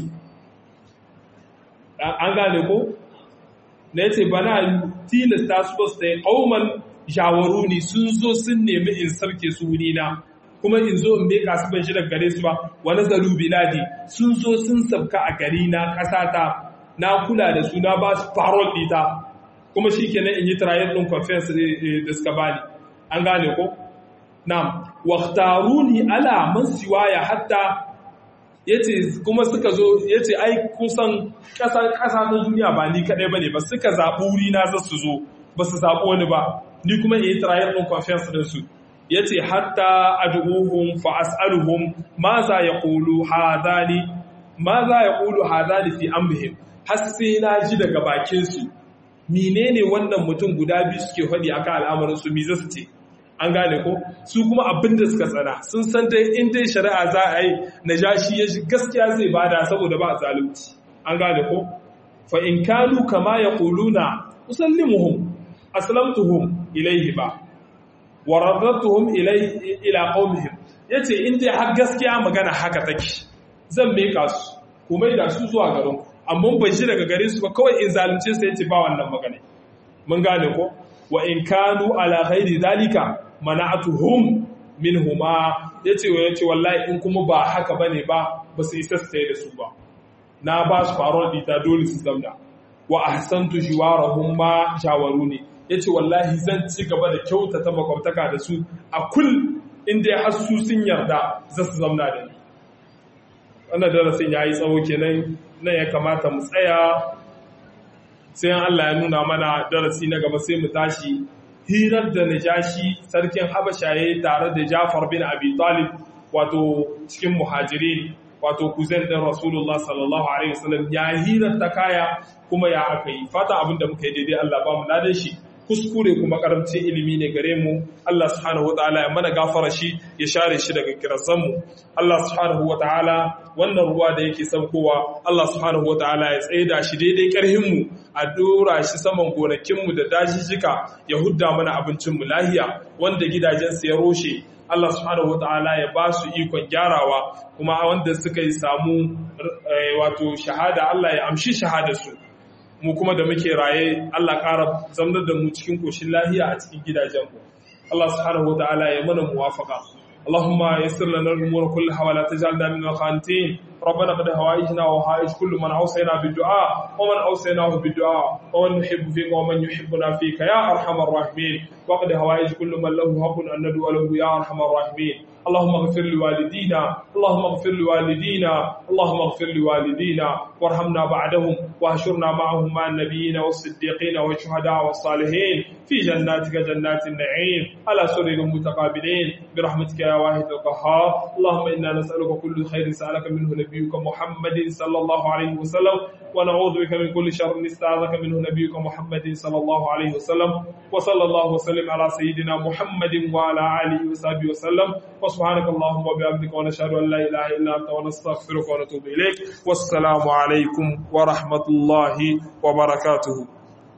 an gane ko na ya ce bana tilasta su ba su ta yi ƙauman jawaru ne sun zo sun nemi in sarke su wurina kuma in zo in meka su ban shi daga gare su ba wani zaru biladi sun zo sun sabka a gari na ƙasata na kula da su na ba su farol ɗita kuma shi kenan in yi trial ɗin conference da suka bani an gane ko Na'am, waqtaruni ala man siwaya hatta yace kuma suka zo yace ai kusan ƙasa ƙasa na duniya ba ni kadai bane ba suka zabi wuri na za su zo ba su zabi wani ba ni kuma in yi trial din conference din su yace hatta ad'uhum fa as'aluhum ma za yaqulu hadani ma za yaqulu hadani fi amrihim har sai na ji daga bakin su menene wannan mutum guda biyu suke faɗi akan al'amarin su me za su ce an gane ko su kuma abin da suka tsana sun san dai in dai shari'a za a yi najashi ya shi gaskiya zai bada saboda ba zalunci an gane ko fa in kanu kama yaquluna usallimuhum aslamtuhum ilayhi ba wa radatuhum ilay ila qaumihim yace in dai har gaskiya magana haka take zan meka su kuma da su zuwa garin ku amma ban shi daga gare su ba kawai in zalunce su yace ba wannan magana mun gane ko wa in kanu ala ghairi zalika mana'atuhum minhuma yace wa yace wallahi in kuma ba haka bane ba ba su isa su da su ba na ba su faruwar dita dole su zamna wa ahsantu jiwarahum ma shawaruni yace wallahi zan ci gaba da kyautata makwabtaka da su a kul inda har su sun yarda za su zamna da ni wannan darasin yayi tsawo kenan nan ya kamata mu tsaya sai Allah ya nuna mana darasi na gaba sai mu tashi hirar da najashi sarkin habasha ya tare da jafar bin abi talib wato cikin muhajirin wato kuzen din rasulullah sallallahu alaihi wasallam ya hirar ta kaya kuma ya aka yi fata abin da muka yi daidai Allah ba mu ladan shi kuskure kuma karamcin ilimi ne gare mu Allah subhanahu wataala ya mana gafara shi ya share shi daga kirazan mu Allah subhanahu wataala wannan ruwa da yake saukowa Allah subhanahu wataala ya tsaida shi daidai karhin mu a dora shi saman gonakin mu da dajijjika ya hudda mana abincin mu lahiya wanda gidajen su ya roshe Allah subhanahu wataala ya ba su ikon gyarawa kuma wanda suka yi samu wato shahada Allah ya amshi shahadar su mu kuma da muke raye Allah ƙara zamnar da mu cikin koshin lahiya a cikin gidajenmu Allah subhanahu wataala ya mana muwafaqa اللهم يسر لنا الامور كلها ولا تجعلنا من القانتين ربنا قد هوائجنا وهائج كل من اوصينا بالدعاء ومن اوصيناه بالدعاء ومن نحب فيك ومن يحبنا فيك يا ارحم الراحمين وقد هوائج كل من له حق ان ندعو له يا ارحم الراحمين اللهم اغفر لوالدينا اللهم اغفر لوالدينا اللهم اغفر لوالدينا وارحمنا بعدهم واهشرنا معهم مع النبيين والصديقين والشهداء والصالحين في جناتك جنات النعيم على سرر متقابلين برحمتك يا واحد القهار اللهم انا نسالك كل خير سالك منه نبيك محمد صلى الله عليه وسلم ونعوذ بك من كل شر استعاذك منه نبيك محمد صلى الله عليه وسلم وصلى الله وسلم على سيدنا محمد وعلى اله وصحبه وسلم وسبحانك اللهم وبحمدك ونشهد ان لا اله الا انت ونستغفرك ونتوب اليك والسلام عليكم ورحمه الله وبركاته